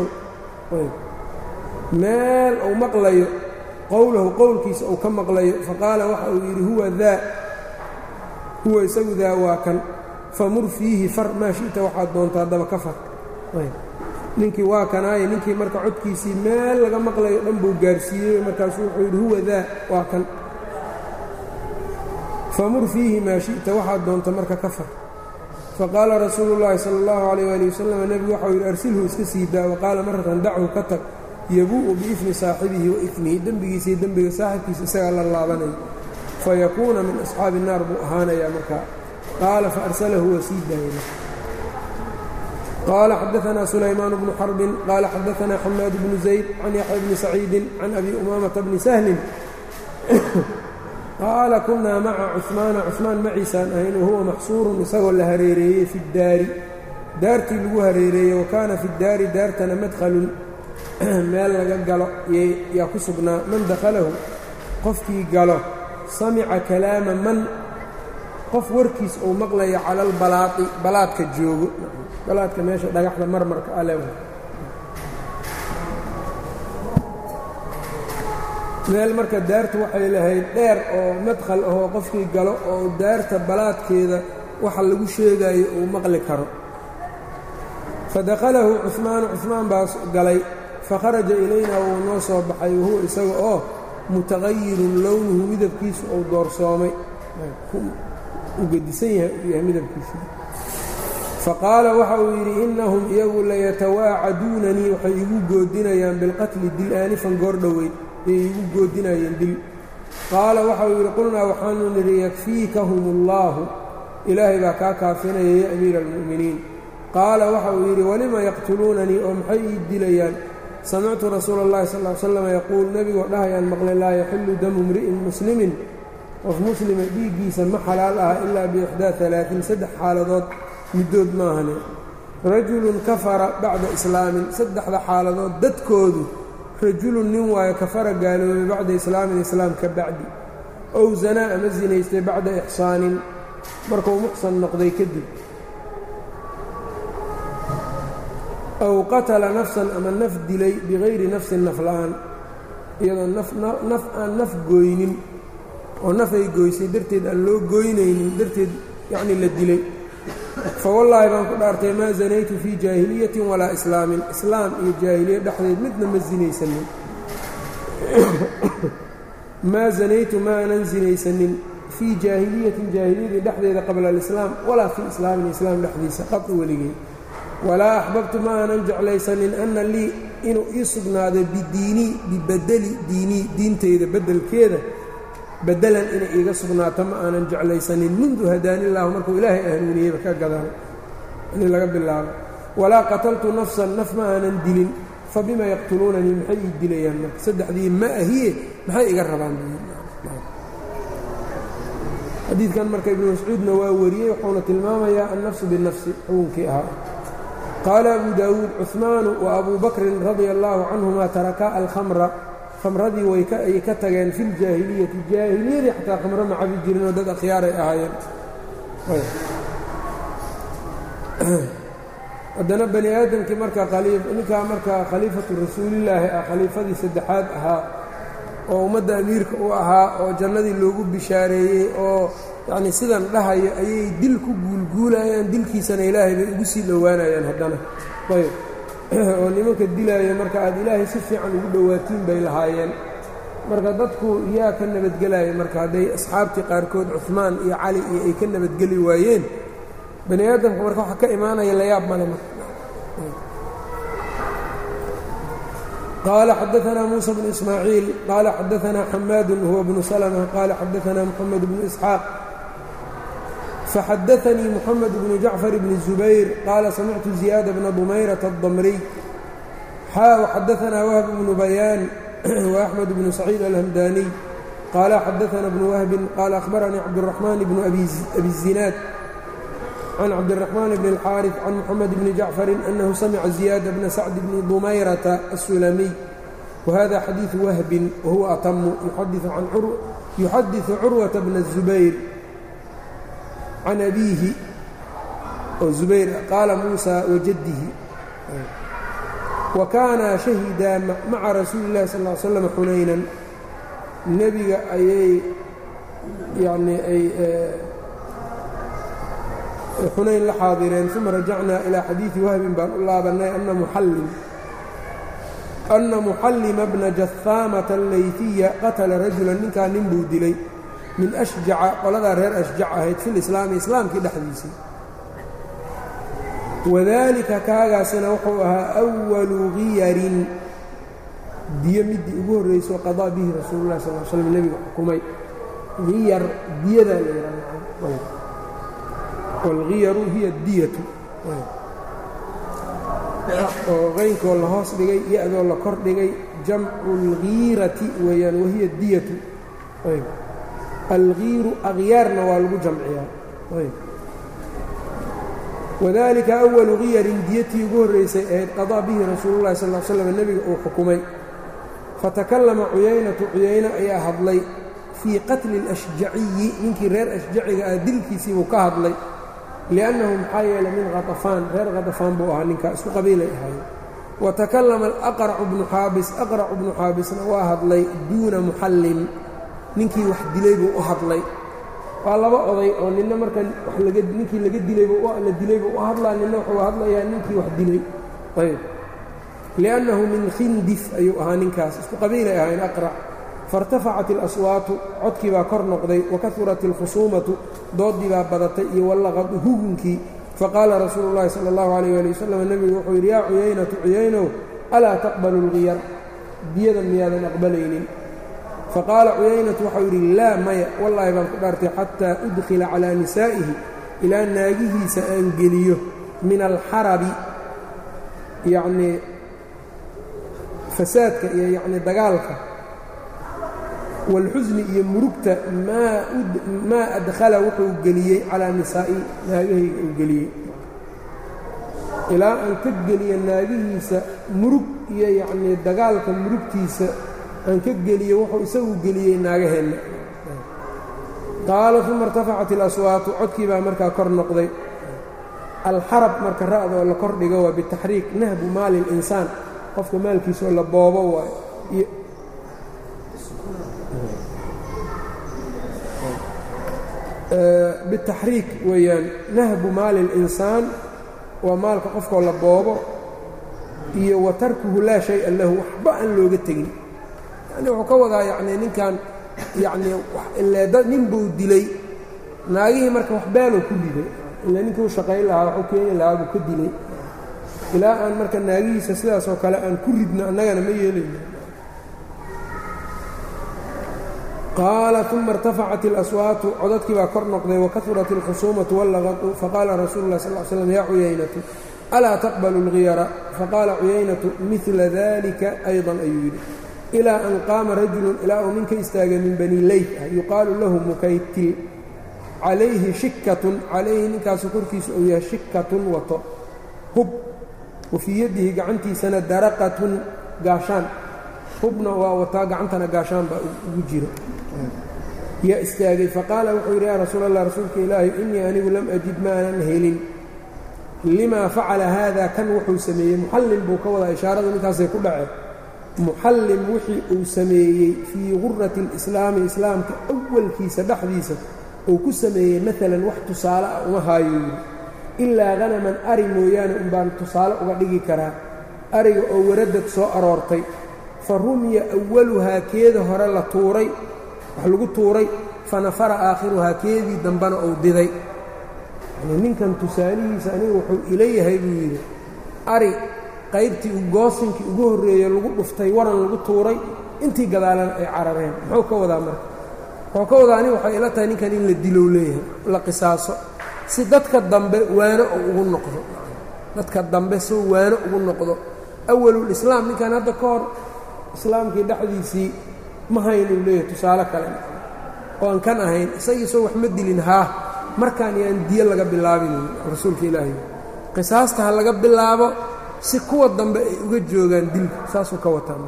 Speaker 1: meel uu maqlayo qowlahu qowlkiisa uu ka maqlayo faqaala waxa uu yidhi huwa daa huwa isagu daa waa kan famur fiihi far maa shi'ta waxaad doonta haddaba ka far ninkii waa kanaaye ninkii marka codkiisii meel laga maqlayo dhan buu gaarsiiyey markaasuu wuxuu yidhi huwa daa waa kan famur fiihi maa shi'ta waxaad doonta marka ka far faqaala rasuulu llaahi sala allahu calayh waali wasalam nebigu waxau yidhi arsilhu iska sii daa waqaala maratan dachu ka tag yabuu'u biifmi saaxibihi wa ifmihi dembigiisa iyo dembiga saaxibkiisa isagaa la laabanayo fayakuuna min asxaabi الnaar buu ahaanayaa markaa qaala faarsalahu waa sii daayay qaala xadaanaa sulaymaan bnu xarbin qaala xadaanaa xamaad bnu zayd can yaxya bni saciidin can abi umaamata bni sahlin qaala kunaa maca cuثmaana cuثmaan maciisaan ahayn wahuwa maxsuurun isagoo la hareereeyey fi اdaari daartii lagu hareereeyey wa kaana fi اdaari daartana madhalun meel laga galo yaa ku sugnaa man dakhalahu qofkii galo samica kalaama man qof warkiis uu maqlayo cala albalaaqi balaadka joogo balaadka meesha dhagaxda marmarka ale meel marka daartu waxay lahayd dheer oo madkhal ahoo qofkii galo oo daarta balaadkeeda waxa lagu sheegayo uu maqli karo fadakhalahu cuثmaanu cuثmaan baa galay fakharaja ilayna wuu noo soo baxay wahuwa isaga oo mutaqayirun lownuhu midabkiisu uu doorsoomay u gedisan yahay uu yahay midabkiisu faqaala waxa uu yidhi innahum iyagu layatawaacaduunanii waxay igu goodinayaan bilqatli dil aanifan goor dhoweyd ayay igu goodinayeen dil qaala waxa uu yidhi qulnaa waxaanu nidhi yakfiikahum اllaahu ilaahay baa kaa kaafinaya ya amiira almu'miniin qaala waxa uu yidhi walima yaqtuluunanii oo maxay ii dilayaan samictu rasuula اllahi sal ly slam yaquul nebigoo dhahayaan maqlay laa yaxillu damu mri'in muslimin qof muslima dhiiggiisa ma xalaal aha ilaa biixdaa alaain saddex xaaladood middood maahane rajulun kafara bacda islaamin saddexda xaaladood dadkoodu rajulun nin waayo kafara gaaloobay bacda islaamin islaam ka bacdi ow zanaa ama sinaystay bacda ixsaanin markuu muxsan noqday kadib aw qatala nafsan ama naf dilay bikayri nafsin naf la'aan iyadoo naf aan naf gooynin oo nafay goysay darteed aan loo goynaynin darteed yacnii la dilay fa wallaahi baan ku dhaartay maa zanaytu fii jaahiliyatin walaa islaamin islaam iyo jaahiliya dhexdeed midna ma sinaysanin maa zanaytu maanan sinaysanin fii jaahiliyatin jaahiliyadii dhexdeeda qabla alislaam walaa fii islaamin islaam dhexdiisa qadci weligey walaa axbabtu ma aanan jeclaysanin anna lii inuu ii sugnaado bidiinii bibadeli diinii diintayda beddelkeeda bedelan inay iiga sugnaato ma aanan jeclaysanin mundu hadaanillaahu markuu ilaahay hanuuniyeyba ka gadaan in laga bilaabo walaa qataltu nafsan naf ma aanan dilin fa bima yaqtuluunanii maxay ii dilayaan marka saddexdii ma ahiye maxay iga rabaan xadiidkan marka ibnu mascuudna waa wariyey wuxuuna tilmaamayaa annafsu binafsi xukunkii ahaa qaala abu daawuud cuثmaanu wa abuu bakrin radia allaahu canhuma tarakaa alkhamra khamradii wayay ka tageen fi ljaahiliyati jaahiliyadii xataa khamro ma cabi jirinoo dad akhyaaray ahaayeen haddana bani aadamkii marka ninkaa markaa khaliifatu rasuulillaahi ah khaliifadii saddexaad ahaa oo ummadda amiirka u ahaa oo jannadii loogu bishaareeyey oo yacnii sidan dhahayo ayay dil ku guulguulayaan dilkiisana ilaahay bay ugu sii dhowaanayaan haddana ayb oo nimanka dilaayo marka aad ilaahay si fiican ugu dhowaatiin bay lahaayeen marka dadku yaa ka nabadgelaya marka hadday asxaabtii qaarkood cuhmaan iyo cali iyo ay ka nabadgeli waayeen bani aadamka marka waxa ka imaanaya layaab male marka qال xdثna موسى بن إسماعيiل qال xdثna حmاad هو بن سلمة qال xdثna محمد بن إسحاaq فxdثnيi محمد بن جعفر بن الزبير qال سمعت زياد بن ضمyرة الضمري xا وxdثna وهب بن بيان وأحمد بن سعيد الهمdاني qال xdثna بن وهب qال أخبرني عبدالرحمن بن أbي الزiناad عن cبدالرحمن بن الحارث عن محمد بن جعفر أنه سمع زياد بن سعد بن ضميرة السلمي وهذا xadيiث وهب وهو أتم يحدث عروة بن الزبير عن أبيه زبير قال موسى وجده وكانا شhهدا mعa رasuuل اللhi صلى اه علي وسلم xunayنا nebiga ayay yani ay xunayn la xaadireen uma rajacnaa ilaa xadiidi wahbin baan u laabannay ana muxallima bna jahaamata allaytiya qatala rajulan ninkaa nin buu dilay min ashjaca qoladaa reer ashjac ahayd fi lislaami islaamkii dhexdiisii wadaalika kaagaasina wuxuu ahaa walu giyarin diyo middii ugu horraysoo qadaa bihi rasuulu lah sal slm nebiga xukumay giyar diyadaa la yidhahda wاlgiyaru hiya diyatu oo qaynkoo la hoos dhigay ya-doo la kor dhigay jamcu اlgiirati weeyaan wahiya diyatu algiiru akhyaarna waa lagu jamciyaa wadalika awalu giyarin diyatii ugu horraysay ahayd qadaa bihi rasuulu llahi sal slam nebiga uu xukumay fatakallama cuyaynatu cuyayne ayaa hadlay fii qatli اlashjaciyi ninkii reer ashjaciga ah dilkiisiibuu ka hadlay liannahu maxaa yeelay min khatafaan reer khatafaan buu ahaa ninkaa isku qabiilay ahaayeen wa takallama alaqracu bnu xaabis aqracu bnu xaabisna waa hadlay duuna muxallim ninkii wax dilay buu u hadlay waa laba oday oo ninna marka ninkii laga dilayla dilay buu u hadlaa ninna wuxuu hadlayaa ninkii wax dilay ayb liannahu min khindif ayuu ahaa ninkaas isku qabiilay ahaayeen aqrac faاrtafacat اlaswaatu codkii baa kor noqday wakahurat اlkhusuumatu doodii baa badatay iyo wallaqadu hugunkii faqaala rasuulu اllahi salى اllahu عalيh ali wasalam nebigu wuxuu yidhi yaa cuyaynatu cuyaynow alaa taqbalu اlgiyar diyada miyaadan aqbalaynin faqaala cuyaynatu waxau yidhi laa maya wallaahi baan ku dhaartay xataa udkhila calىa nisaa'ihi ilaa naagihiisa aan geliyo min alxarabi yacnii fasaadka iyo yacnii dagaalka wاlxusni iyo murugta maa adkhala wuxuu geliyey calaa nisaa'i naagahayga uu geliyey ilaa aan ka geliyo naagihiisa murug iyo yacnii dagaalka murugtiisa aan ka geliyo wuxuu isagu geliyey naagaheenna qaala uma irtafacat اlaswaatu codkii baa markaa kor noqday alxarab marka ra'da oo la kor dhigo waa bitaxriik nahbu maali اlinsaan qofka maalkiisa oo la boobo waayo bitaxriik weeyaan nahbu maali اlinsaan waa maalka qofkoo la boobo iyo wa tarkuhu laa shay'a lahu waxba aan looga tegin yani wuxuu ka wadaa yacnii ninkan yacnii ileeda nin buu dilay naagihii marka wax baaluu ku riday ila ninkii u shaqayn lahaa waxuu keeni lahaa buu ka dilay ilaa aan marka naagihiisa sidaas oo kale aan ku ridno annagana ma yeelayno qaala uma irtafacat اlaswaatu codadkii baa kor noqday wakahurat اlkhusuumatu wallaqatu faqaala rasuulu lah sal l slam yaa cuyaynatu alaa taqbalu اlgiyara faqaala cuyaynatu midla dalika ayضan ayuu yidhi ilaa an qaama rajulu ilaa uu nin ka istaagay min bani leyt ah yuqaalu lahu mukaytil calayhi shikatun calayhi ninkaasu korkiisa uu yahay shikatun wato hub wa fii yadihi gacantiisana daraqatun gaashaan hubna waa wataa gacantana gaashaan baa ugu jiro yaa istaagay faqaala wuxuu yidhi yaa rasuul allah rasuulka ilaahi innii anigu lam ajid maanan helin limaa facala haada kan wuxuu sameeyey muxallim buu ka wadaa ishaaradu ninkaasay ku dhaceen muxallim wixii uu sameeyey fii gurati اlislaami islaamka awalkiisa dhexdiisa uu ku sameeyey maalan wax tusaale ah uma haayo yidhi ilaa hanaman ari mooyaane unbaan tusaale uga dhigi karaa ariga oo waradad soo aroortay fa rumiya awaluhaa keeda hore la tuuray wax lagu tuuray fanafara aakhiruhaa keedii dambena uu diday yani ninkan tusaalihiisa aniga wuxuu ila yahay buu yidhi ari qaybtii goosinkii ugu horreeye lagu dhuftay waran lagu tuuray intii gadaalana ay carareen muxuu ka wadaa marka wuxuu ka wadaa aniga waxay ila tahay ninkan in la dilow leeyahay la qisaaso si dadka dambe waano uu ugu noqdo dadka dambe si waano ugu noqdo awalulislaam ninkan hadda ka hor islaamkii dhexdiisii ma haynuu leeyahay tusaale kale oo aan kan ahayn isagiisoo wax ma dilin haa markaan yaan diyo laga bilaabin rasuulka ilaahay qisaasta ha laga bilaabo si kuwa dambe ay uga joogaan dilka saasuu ka wataa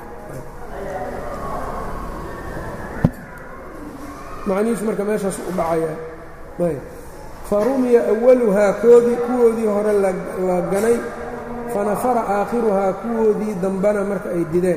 Speaker 1: macnihiisu marka meeshaas u dhacayaa ayb fa rumiya awaluhaa koodii kuwoodii hore la ganay fanafara aakhiruhaa kuwoodii dambena marka ay dideen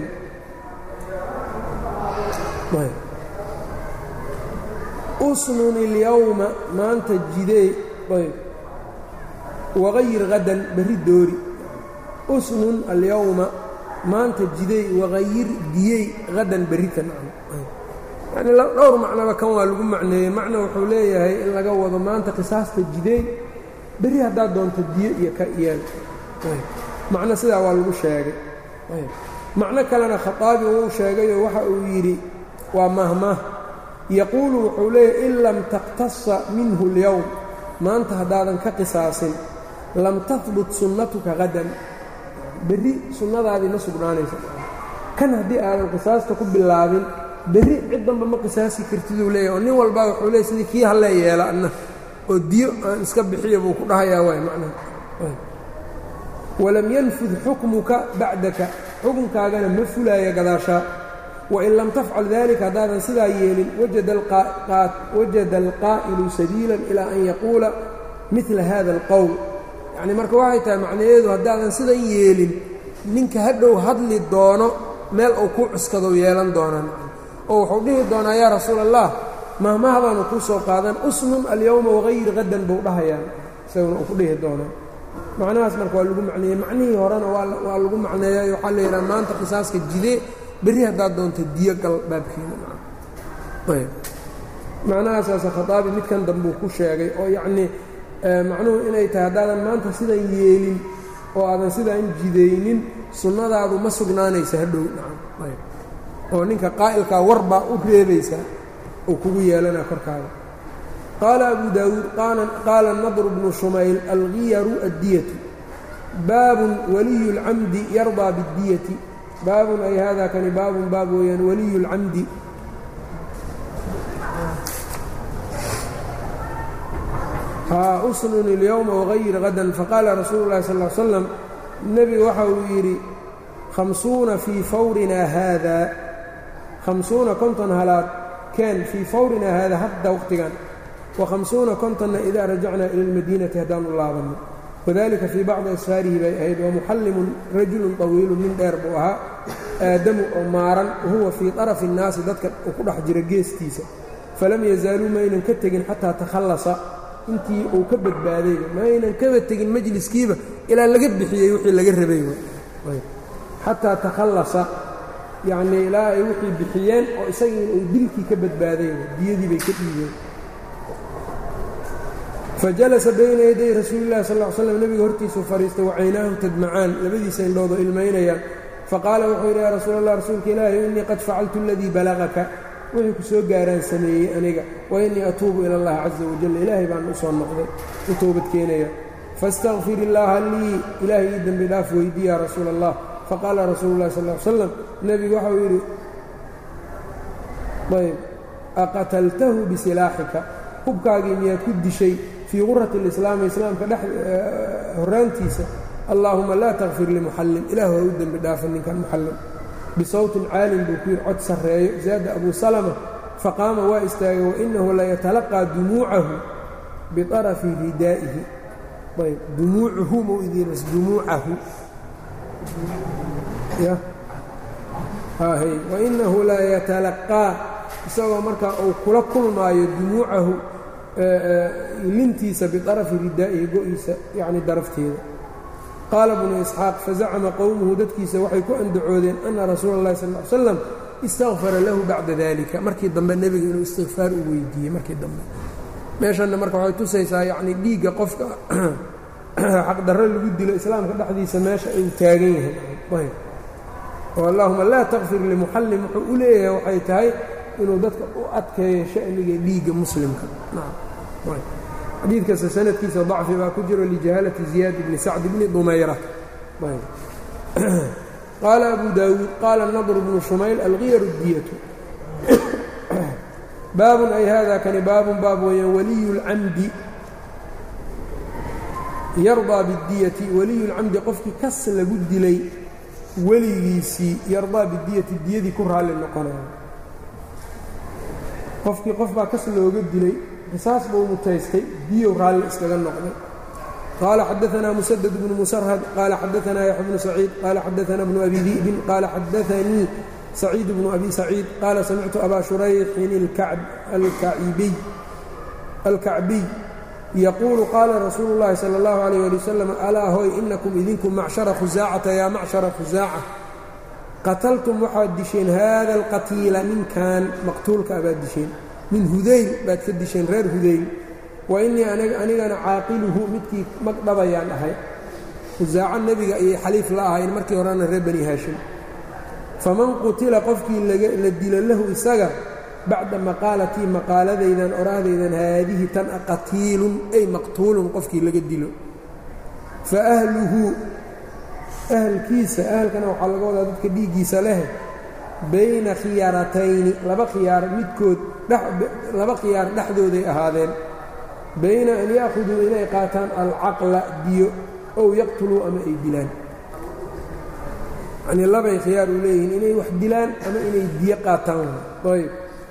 Speaker 1: usnun ilyowma maanta jidee ayb waqayir hadan berri doori usnun alyowma maanta jidey waqayir diyey hadan berri ka nacno yacni dhowr macnaba kan waa lagu macneeyey macna wuxuu leeyahay in laga wado maanta qisaasta jideey berri haddaad doonto diyo iyo ka iyeel macno sidaa waa lagu sheegay macno kalena khaaabi wuu sheegayoo waxa uu yidhi waa mahmah yaquulu wuxuu leeyahy in lam taqtasa minhu اlyowm maanta haddaadan ka qisaasin lam tahbut sunnatuka hadan berri sunnadaadii ma sugnaanaysa kan haddii aadan qisaasta ku bilaabin berri cid danba ma qisaasi kartiduu leeyahy oo nin walbaa wuxuu leey sidii kii hallee yeela anna oo diyo aan iska bixiya buu ku dhahayaa waay macnaha walam yanfud xukmuka bacdaka xukunkaagana ma fulaaya gadaashaa wain lam tafcal dalika haddaadan sidaa yeelin wajada alqaa'ilu sabiilan ilaa an yaquula midla hada alqowl yacni marka waxay tahay macnaheedu haddaadan sidan yeelin ninka hadhow hadli doono meel uu ku cuskado yeelan doonaan oo wuxuu dhihi doonaa yaa rasuul allah mahmahbaanu kuu soo qaadan usnun alyowma wagayir hadan buu dhahayaa isaguna uu ku dhihi doonaa macnahaas marka waa lagu macneeyey macnihii horena waa lagu macneeyay waxaa la yidhaha maanta qisaaska jidee berri haddaad doonto diyo gal baabkeena macnahaasaase khaaabi midkan dambuu ku sheegay oo yacnii macnuhu inay tahay haddaadan maanta sidan yeelin oo aadan sidaan jidaynin sunnadaadu ma sugnaanaysa hadhow oo ninka qaa'ilkaa war baa u reebaysaa uu kugu yeelanaa korkaada qaala abu daawuud qaala nadru bnu shumayl algiyaru addiyatu baabun waliyu اlcamdi yardaa biاddiyati baabun ay hada kani baabun baab weeyaan waliyu اlcamdi haa usnun اlyowma wagayir hadan faqaala rasuulu اlahi sal ا l slam nebigu waxa uu yidhi hamsuuna fii fawrinaa haada hamsuuna konton halaad keen fii fawrinaa haada hadda waqtigan wahamsuuna kontonna idaa rajacnaa ila اlmadiinati haddaanu laabanno wadalika fii bacdi asfaarihi bay ahayd wamuxallimun rajulun طawiilu nin dheer buu ahaa aadamu oo maaran wahuwa fii طarafi الnaasi dadka uu ku dhex jira geestiisa falam yazaaluu maynan ka tegin xataa takhallasa intii uu ka badbaadayba maynan kaba tegin majliskiiba ilaa laga bixiyey wixii laga rabay xataa takhallasa yacnii ilaa ay wixii bixiyeen oo isagii uu dilkii ka badbaaday diyadii bay ka dhiibeen fajalasa bayna yaday rasuuli llahi sal l slam nebiga hortiisuu fadhiistay wacaynaahu tadmacaan labadiisa indhoodoo ilmaynayaan faqaala wuxuu yidhi yaa rasuul allah rasuulka ilaahi innii qad facaltu aladii balagaka wixii ku soo gaaraan sameeyey aniga wa innii atuubu ila allahi caza wajal ilaahay baan u soo noqday u toobad keenaya faاstaqfir illaaha lii ilaahay ii dembi dhaaf weydii yaa rasuula allah faqaala rasuulu llahi sal l slam nebigu waxau yidhi ayb aqataltahu bisilaaxika hubkaagii miyaad ku dishay fii qurati اlislaami islaamka dhex horaantiisa allaahuma laa takfir limuxallim ilaahu ha u dembi dhaafa ninkan muxallim bisawtin caalin buu ku yidhi cod sarreeyo zaada abu salama faqaama waa istaagay wainahu layatalaqaa dumuucahu biطarafi ridaa'ihi ayb dumuucuhu mau idiinas dumuucahu ya hay wainahu la yatalaqaa isagoo markaa uu kula kulmaayo dumuucahu lintiisa biطarafi ridaa'ihi go-iisa yacni darafteeda qaala bnu isxaaq fazacama qowmuhu dadkiisa waxay ku andacoodeen ana rasuula اllahi sal ly slam istaqfara lahu bacda dalika markii dambe nebiga inuu istikfaar u weydiiyey markii dambe meeshanna marka waxay tusaysaa yacni dhiigga qofka xaqdarro lagu dilo islaamka dhexdiisa meesha uu taagan yahay oo allahuma laa takfir limuxallim wuxuu u leeyahay waxay tahay inuu dadka u adkeeyo sha'niga dhiigga muslimka xadiidkasta sanadkiisa dacfi baa ku jiro lijahaalati ziyaad bni sacd bni dumayra qaala abu daawuud qaala nadr bnu shumayl algiyar diyatu baabun ay hada kani baabun baab weeyaan waliyu اlcamdi yardaa bidiyati waliyu lcamdi qofkii kas lagu dilay weligiisii yardaa bidiyati diyadii ku raalli noqonaya qofkii qof baa kas looga dilay qisaas buu mutaystay diyow raalli iskaga noqday qaala xadaanaa musadad bnu musarhad qaala xadaanaa yaxya bnu saciid qaala xadaanaa bnu abi di'bin qaala xadaanii saciid bnu abi saciid qaala samictu abaa shurayxin alkacbiy yaquulu qaala rasuulu اllahi salى اllahu alayh ali wasalam alaa hoy inakum idinku macshara khusaacata yaa macshara khusaaca qataltum waxaad disheen haada alqatiila ninkan maqtuulka abaad disheen min hudayl baad ka disheen reer hudayl wa innii anigana caaqiluhu midkii magdhabayaan ahay khusaaco nebiga ayay xaliif la ahayn markii horena reer bani haashim faman qutila qofkii la dilo lahu isaga bacda maqaalatii maqaaladaydan oraahdaydan haadihi tan a qatiilun ay maqtuulun qofkii laga dilo fa ahluhu ahalkiisa ahalkana waxaa laga wadaa dadka dhiiggiisa leh bayna khiyaaratayni laba khiyaar midkood laba khiyaar dhexdooday ahaadeen bayna an ya'khuduu inay qaataan alcaqla diyo ow yaqtuluu ama ay dilaan yanii labay khiyaar u leeyihiin inay wax dilaan ama inay diyo qaataan ayb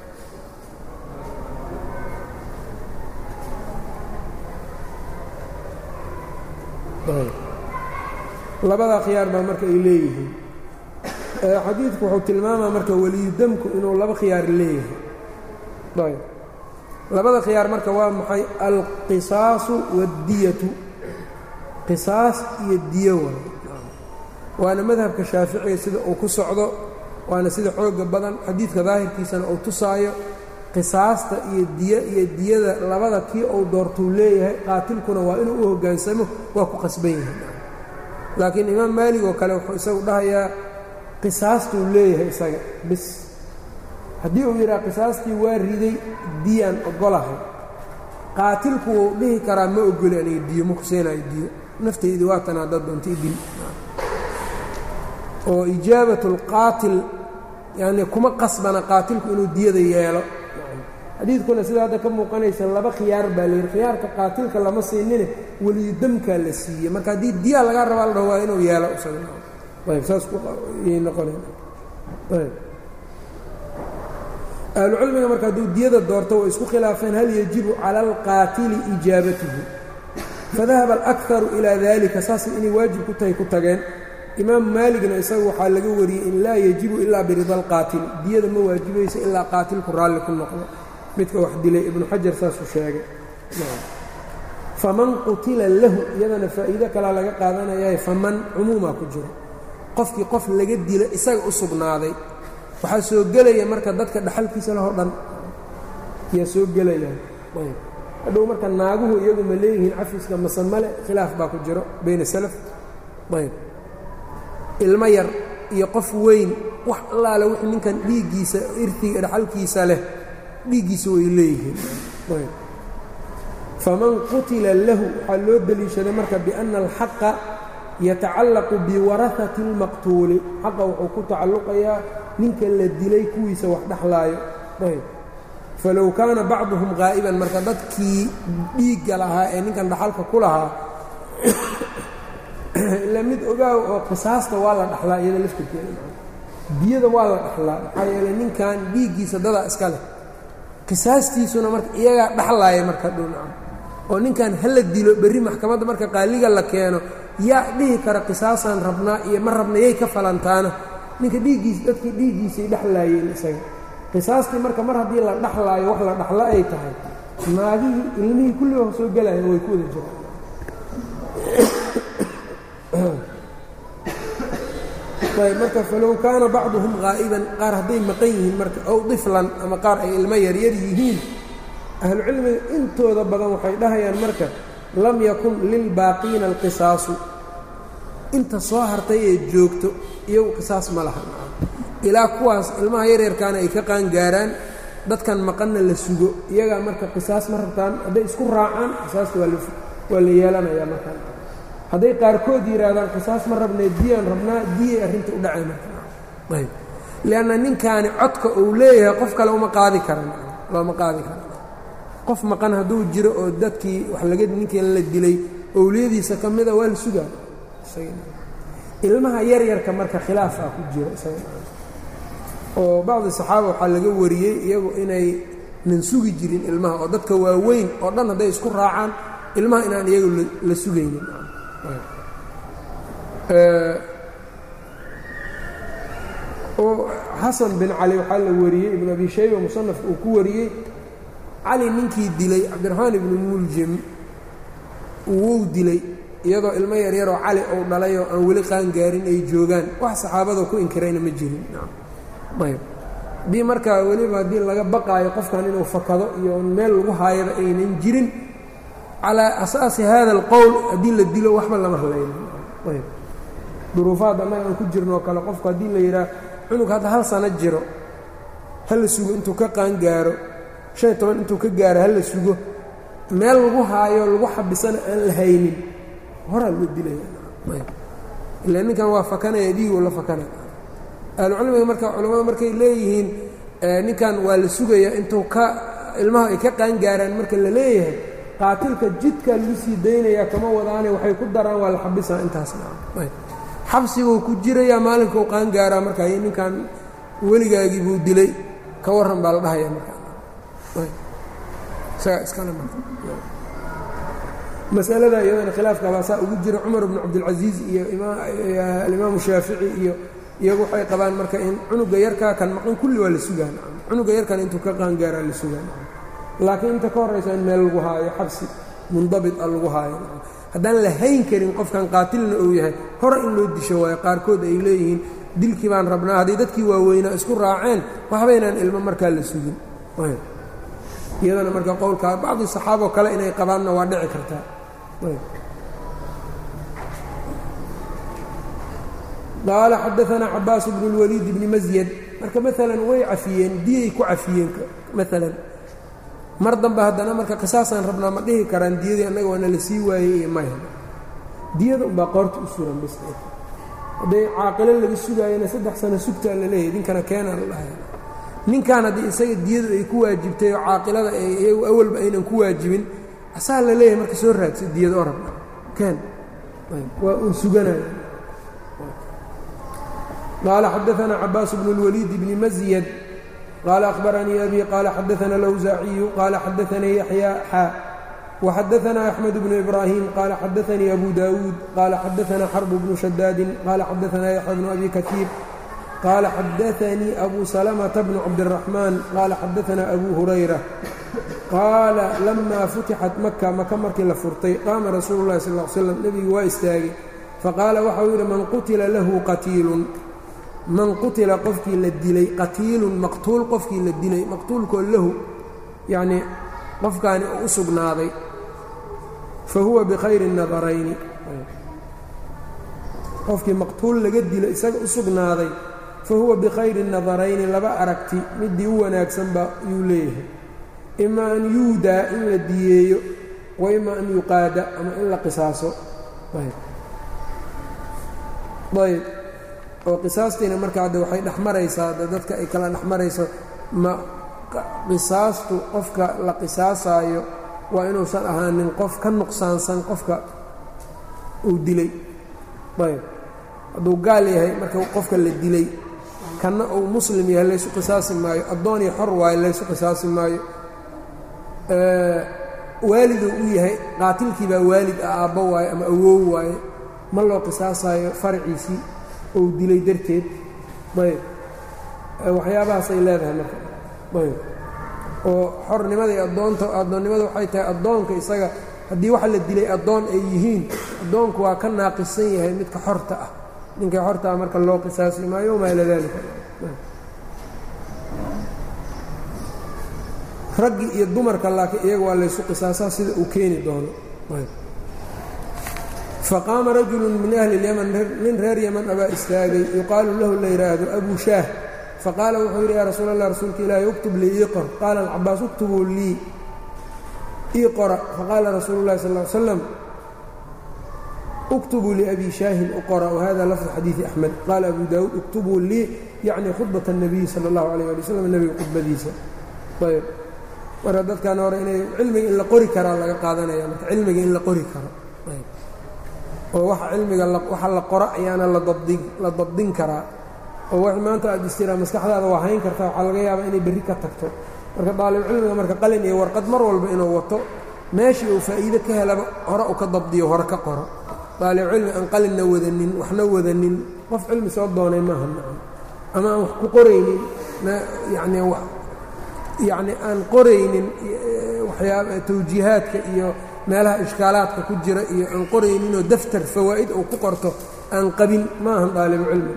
Speaker 1: labadaa khiyaar baa marka ay leeyihiin xadiidku wuxuu tilmaamaa marka weliyudamku inuu laba khiyaar leeyahay ayb labada khiyaar marka waa maxay alqisaasu waاddiyatu qisaas iyo diyo waay waana madhabka shaaficiga sida uu ku socdo waana sida xooga badan xadiidka daahirkiisana uu tusaayo qisaasta iyo diyo iyo diyada labada kii uu doortuu leeyahay qaatilkuna waa inuu u hoggaansamo waa ku qasban yahay laakiin imaam maalig oo kale wuxuu isagu dhahayaa qisaastuu leeyahay isaga bis haddii uu yidhaha qisaastii waa riday diyaan ogolahay qaatilku wuu dhihi karaa ma ogoli aniga diyo ma kuseenaayo diyo naftaydi waatan haddaad doonta idil oo ijaabat اlqaatil yani kuma qasbana qaatilku inuu diyada yeelo xadiidkuna sida hadda ka muuqanaysa laba khiyaar baa layidhi khiyaarka qaatilka lama siinine weliyudamkaa la siiyey marka haddii diyaa lagaa rabaa la dhaho waa inuu yeelo ayb saas yay noqonayn ayb ahlucilmiga marka hadduu diyada doorto way isku khilaafeen hal yajibu cala alqaatili ijaabatuhu fadahaba alakharu ilaa dalika saas inay waajib ku tahay ku tageen imaam maaligna isagu waxaa laga wariyey in laa yajibu ilaa birida alqaatil diyada ma waajibayso ilaa qaatilku raalli ku noqdo midka wax dilay ibnu xajar saasuu sheegay faman qutila lahu iyadana faa'iido kalaa laga qaadanayahay faman cumuumaa ku jiro qofkii qof laga dilo isaga u sugnaaday waxaa soo gelaya marka dadka dhaxalkiisa lahoo dhan ayaa soo gelayaan ayb hadhow marka naaguhu iyagu ma leeyihiin cafiska mase male khilaaf baa ku jiro bayna salaf ayb ilmo yar iyo qof weyn wax allaale wixii ninkan dhiiggiisa irtiga dhaxalkiisa leh dhiiggiisa way leeyihiin ayb faman qutila lahu waxaa loo deliishaday marka biأnna alxaqa yatacallaqu biwarahati اlmaqtuuli xaqa wuxuu ku tacalluqayaa ninka la dilay kuwiisa wax dhexlaayo ayb falow kaana bacduhum qaa'iban marka dadkii dhiigga lahaa ee ninkan dhaxalka ku lahaa ila mid ogaaw oo qisaasta waa la dhaxlaa iyada laftirkeeda diyada waa la dhaxlaa maxaa yeeley ninkan dhiiggiisa dadaa iska leh qisaastiisuna marka iyagaa dhaxlaaya marka dhownaca oo ninkan hala dilo berri maxkamadda marka qaaliga la keeno yaa dhihi kara qisaasaan rabnaa iyo ma rabna yay ka falantaana ninka dhiiggiis dadkii dhiiggiisay dhexlaayeen isaga qisaastii marka mar haddii la dhexlaayo wax la dhexlo ay tahay naagihii ilmihii kulliba soo gelayan way ku wada jiraan ayb marka falow kaana bacduhum qaa'iban qaar hadday maqan yihiin marka ow diflan ama qaar ay ilmo yaryar yihiin ahlucilmiga intooda badan waxay dhahayaan marka lam yakun lilbaaqiina alqisaasu inta soo hartay ee joogto iyagu qisaas ma laha ilaa kuwaas ilmaha yaryarkaana ay ka qaangaaraan dadkan maqanna la sugo iyagaa marka qisaas ma rabtaan hadday isku raacaan qisaasta waa la yeelanayaa markaan hadday qaarkood yidhaahdaan qisaas ma rabnee diyaan rabnaa diyay arrinta u dhacay markaayb lianna ninkaani codka uu leeyahay qof kale uma qaadi karan looma qaadi kara qof maqan hadduu jiro oo dadkii wax laga ninkii la dilay owliyadiisa ka mida waa la sugaa ilmaha yaryarka marka khilaafaa ku jira oo bacdi saxaaba waxaa laga wariyey iyagu inay nan sugi jirin ilmaha oo dadka waaweyn oo dhan hadday isku raacaan ilmaha inaan iyagu la sugaynin oo xasan bin cali waxaa la wariyey ibn abi shayba musanafka uu ku wariyey cali ninkii dilay cabdiraxmaan ibnu muljim wuu dilay iyadoo ilmo yaryaroo cali uu dhalayoo aan weli qaangaarin ay joogaan wax saxaabada ku inkirayna ma jirin ayb haddii markaa weliba haddii laga baqaayo qofkan inuu fakado iyo meel lagu haayaba aynan jirin calaa asaasi hada alqowl haddii la dilo waxba lama hadlayno ayb duruufaad annaga aan ku jirnoo kale qofku haddii la yidhaah cunug hadda hal sano jiro ha la sugo intuu ka qaangaaro shan iyo toban intuu ka gaaro ha la sugo meel lagu haayo lagu xabisana aan la haynin horaa loo dilaya ila ninkan waa fakanaya dhiigoo la fakanaya ahlucilmiga marka culammada markay leeyihiin ninkan waa la sugayaa intuu ka ilmaha ay ka qaangaaraan marka la leeyahay qaatilka jidka lagu sii daynayaa kama wadaane waxay ku daraan waa la xabisaa intaasna xabsiguu ku jirayaa maalinka u qaangaaraa marka ninkan weligaagii buu dilay ka warran baa la dhahaya marka masalada iyadana khilaafka baasaa ugu jira cumar bnu cabdilcasiis iyo alimaamu shaafici iyo iyagu waxay qabaan marka in cunuga yarkaa kan maqan kulli waa la sugaan cunuga yarkan intuu ka qaangaaraa la sugaan laakiin inta ka horraysa in meel lagu haayo xabsi mundabit a lagu haayo haddaan la hayn karin qofkan qaatilna uu yahay hore in loo disho waayo qaarkood ay leeyihiin dilkii baan rabnaa hadday dadkii waaweynaa isku raaceen waxbaynaan ilmo markaa la sugin iyadana marka qowlkaa bacdi saxaaboo kale inay qabaanna waa dhici kartaa qaala xadaanaa cabaas bnu اlwaliid bni masyad marka maalan way cafiyeen diyay ku cafiyeen maalan mar dambe haddana marka qisaasaan rabnaa ma dhihi karaan diyadii annaga waana la sii waayey iyo maya diyada unbaa qoorta u suran bis hadday caaqilo laga sugaayana saddex sano sugtaa la leeyahy ninkana keenaa la dhahay ninkan haddii isaga diyadu ay ku waajibtay oo caaqilada iyagu awalba aynan ku waajibin asaa la leeyahay marka soo raadsa diyada oo rabna keen waa uu suganaya qaala xadaanaa cabaas bnu اlwaliid bni masyad qaala akhbaranii abi qaala xadaana lawsaaciyu qaala xadaanii yaxya xaa waxadaanaa axmed bnu ibraahim qaala xadaanii abu daawuud qaala xadaanaa xarbu bnu shadaadin qaala xadaanaa yaxya bnu abi kaiir qaala xadaanii abu salamata bnu cabdiraxmaan qaala xadaanaa abu hurayra qaala lamaa futixat maka maka markii la furtay qaama rasuulu llahi sal l slam nebigu waa istaagay faqaala waxau yidhi man qutila lahu qatiilun man qutila qofkii la dilay qatiilun maqtuul qofkii la dilay maqtuulkoo lahu yacnii qofkaani oo u sugnaaday fa huwa bikhayri nadarayni qofkii maqtuul laga dilo isaga u sugnaaday fa huwa bikhayri nadarayni laba aragti midii u wanaagsanba yuu leeyahay ima an yuudaa in la diyeeyo wa ima an yuqaada ama in la qisaaso ayb oo qisaastiina marka hadde waxay dhexmaraysaa de dadka ay kala dhexmarayso ma qisaastu qofka la qisaasaayo waa inuusan ahaanin qof ka nuqsaansan qofka uu dilay ayb hadduu gaal yahay marka qofka la dilay kanna uu muslim yahay laysu qisaasi maayo addoon iyo xor waayo laysu qisaasi maayo waaliduu u yahay qaatilkii baa waalid ah aabbo waaye ama awoow waaye ma loo qisaasayo faraciisii ou dilay darteed ayb waxyaabahaasay leedahay marka ayb oo xornimada iyo addoonta addoonnimada waxay tahay addoonka isaga haddii waxa la dilay addoon ay yihiin addoonku waa ka naaqisan yahay midka xorta ah ninka xorta ah marka loo qisaasi maayo wamaa ila daalika raggi iyo dumarka laakiin iyaga waa laysu qisaasaa sida uu keeni doono faqaama rajulu min ahli اlyaman nin reer yaman abaa istaagay yuqaalu lahu la yidhaahdo abu shaah faqaala wuxuu yidhi yaa rasuul allah rasuulka ilaahi uktub lii ii qor qaala alcabaas uktubuu lii ii qora faqaala rasuulu اllahi sal ly slam uktubuu liabi shaahin u qora wahada lafdu xadiidi axmed qaala abu daawuud uktubuu lii yacni khudbat الnabiyi salى اllahu alayh ali wslam nebiga khudbadiisa ayb marka dadkan hore inay cilmiga in la qori karaa laga qaadanaya marka cilmiga in la qori karo oo waxa cilmiga waxa la qoro ayaana ladabdi la dabdin karaa oo wax maanta aad istiraa maskaxdaada waa hayn kartaa waxaa laga yaabaa inay berri ka tagto marka daalibcilmiga marka qalin iyo warqad mar walba inuu wato meeshii uu faa'iide ka helaba hore u ka dabdiyo hore ka qoro daalibcilmi aan qalinna wadanin waxna wadanin qof cilmi soo doonay maaha nacam ama aan wax ku qoraynin yacni yacni aan qoraynin waxyaaba tawjiihaadka iyo meelaha ishkaalaadka ku jira iyo aan qorayninoo daftar fawaa'id uu ku qorto aan qabin ma ahan daalibu cilmi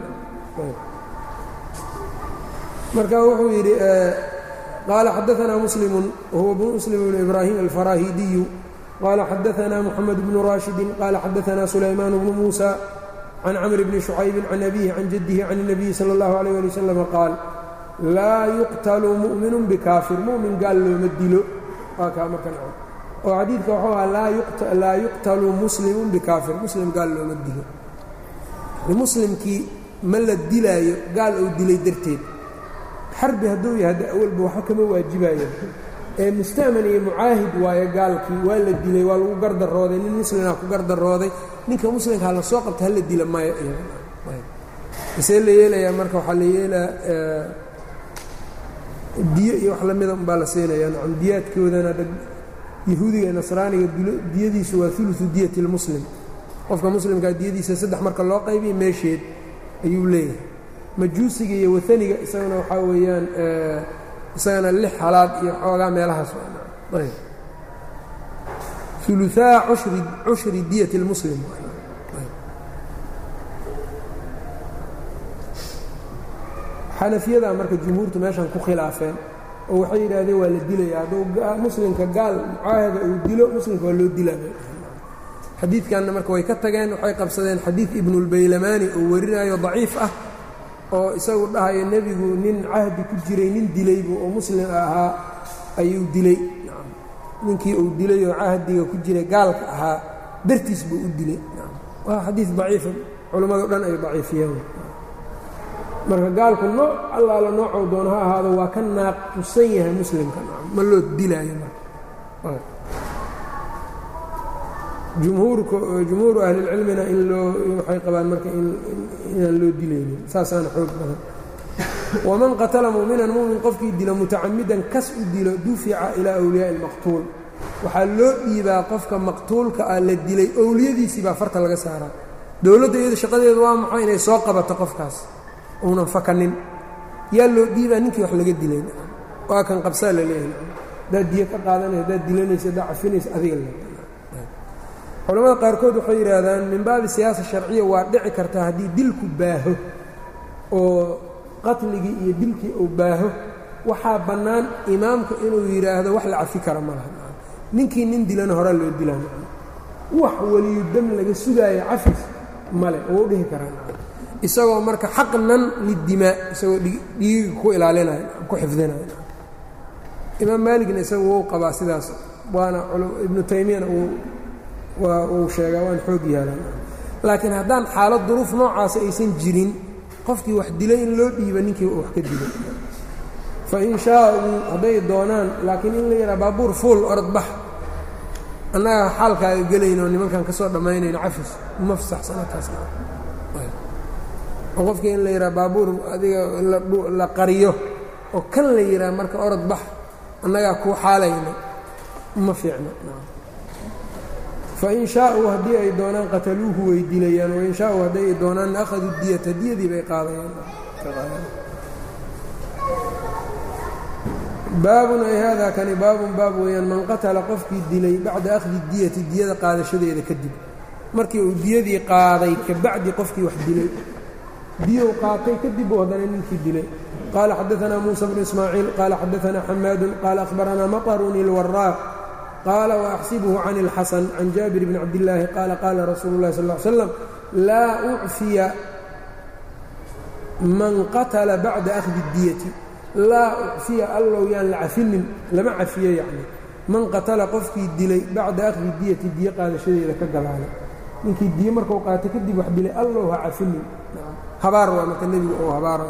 Speaker 1: marka wuxuu yidhi qaala xadaanaa muslimu wahuwa bnu muslim bnu ibraahim alfaraahidiyu qaala xadaanaa moxamed bnu raashidin qaala xadaanaa sulaymaan bnu muusa can camr bni shucaybin can abihi can jaddihi can الnabiyi salى اllahu alيyh ali waslama qaal laa yuqtalu mu'minu bikaafir mu'min gaal looma dilo waa kaa marka naco oo xadiidka waxuu aha laa yuqtalu muslimun bikaafir muslim gaal looma dilo muslimkii ma la dilaayo gaal uu dilay darteed xarbi hadduu yahay hadda awalba waxba kama waajibayo ee musta'man iyo mucaahid waayo gaalkii waa la dilay waa lagu gardarooday nin muslimah ku gardarooday ninka muslimkaa la soo qabta hala dila maya isee la yeelayaa marka waxaa la yeelaa diyo iyo wax lamida umbaa la siinaya nacam diyaadkoodana yahuudiga nasraaniga diyadiisu waa uluثu diyati اlmuslim qofka muslimkaa diyadiisa saddex marka loo qaybiya meesheed ayuu leeyahay majuusiga iyo waaniga isagana waxaa weeyaan isagana lix halaad iyo xoogaa meelahaas uluثaa cushri diyati اlmuslim xanafiyadaa marka jumhuurtu meeshan ku khilaafeen oo waxay yidhaahdeen waa la dilaya hadduu muslimka gaal mucaahada uu dilo muslimka waa loo dilaa xadiidkanna marka way ka tageen waxay qabsadeen xadiid ibnulbaylamaani oo warinayo daciif ah oo isagu dhahayo nebigu nin cahdi ku jiray nin dilaybu oo muslim ahaa ayuu dilay ninkii uu dilay oo cahdiga ku jiray gaalka ahaa dartiis buu u dilay waa xadiid daciifa culammado dhan ay daciifiyeen marka gaalku nooc allaala noocou doono ha ahaado waa ka naaqusan yahay muslimka ma loo dilaayo marka jumhuurka jumhuuru ahlilcilmina in loo waxay qabaan marka inaan loo dilaynin saasaana xoog badan waman qatala mu'minan mu'min qofkii dilo mutacamidan kas u dilo dufica ilaa awliyaa'i اlmaqtuul waxaa loo dhiibaa qofka maqtuulka ah la dilay owliyadiisii baa farta laga saaraa dowladda iyada shaqadeedu waa maxay inay soo qabato qofkaas uunan fakanin yaa loo dhiibaa ninkii wax laga dilay waa kan qabsaa la leeyahay haddaad diyo ka qaadanaysa haddaad dilanaysa haddaad cafinaysa adiga le culamada qaarkood waxay yidhaahdaan min baabi siyaasa sharciya waa dhici kartaa haddii dilku baaho oo qatligii iyo dilkii uu baaho waxaa bannaan imaamku inuu yidhaahdo wax la cafi kara ma laha ninkii nin dilana horaa loo dilaa wax weliyu dam laga sugaayo cafis male wuu dhihi karaa isagoo marka xaqnan lidimaa isagoo dhiigiga ku ilaalinayo ku xifdinayo imaam maaligna isaga wuu qabaa sidaas waana ibnu taymiyana waa uu sheegaa waan xoog yaalaan laakiin haddaan xaalad duruuf noocaasa aysan jirin qofkii wax dilay in loo dhiiba ninkii wax ka dilay fa in shaauu hadday doonaan laakiin in la yidhaha baabuur fuul orod bax annaga xaalkaaga gelaynoo nimankan ka soo dhammaynayno cafis uma fasaxsanataas oo qofkii in la yidhaha baabuur adiga la qariyo oo kan la yidhaha marka orod bax annagaa kuu xaalayno ma fiicna fain shaauu haddii ay doonaan qataluuhu way dilayaan wain shaauu hadday ay doonaanna akhaduu diyata diyadii bay qaadayaan baabun ay haadaa kani baabun baab weeyaan man qatala qofkii dilay bacda akhdi diyati diyada qaadashadeeda kadib markii uu diyadii qaaday kabacdi qofkii wax dilay diyow qaatay kadib uu haddana ninkii dilay qaala xadaanaa muusa bnu ismaaciil qaala xadaanaa xamaadun qaala ahbaranaa maطrun ilwaraaq qaala waaxsibuhu can اlxasan can jaabir bni cabdillaahi qaala qaala rasuulu اlahi sal ly slam laa ucfiya man qatala bacda akhdi diyati laa ucfiya allow yaan la cafinin lama cafiyo yacni man qatala qofkii dilay bacda akhdi diyati diyo qaadashadeeda ka galaalay ninkii diyo markuu qaatay kadib wax dilay allow ha cafinin habaar waa marka nebiga oo habaarayo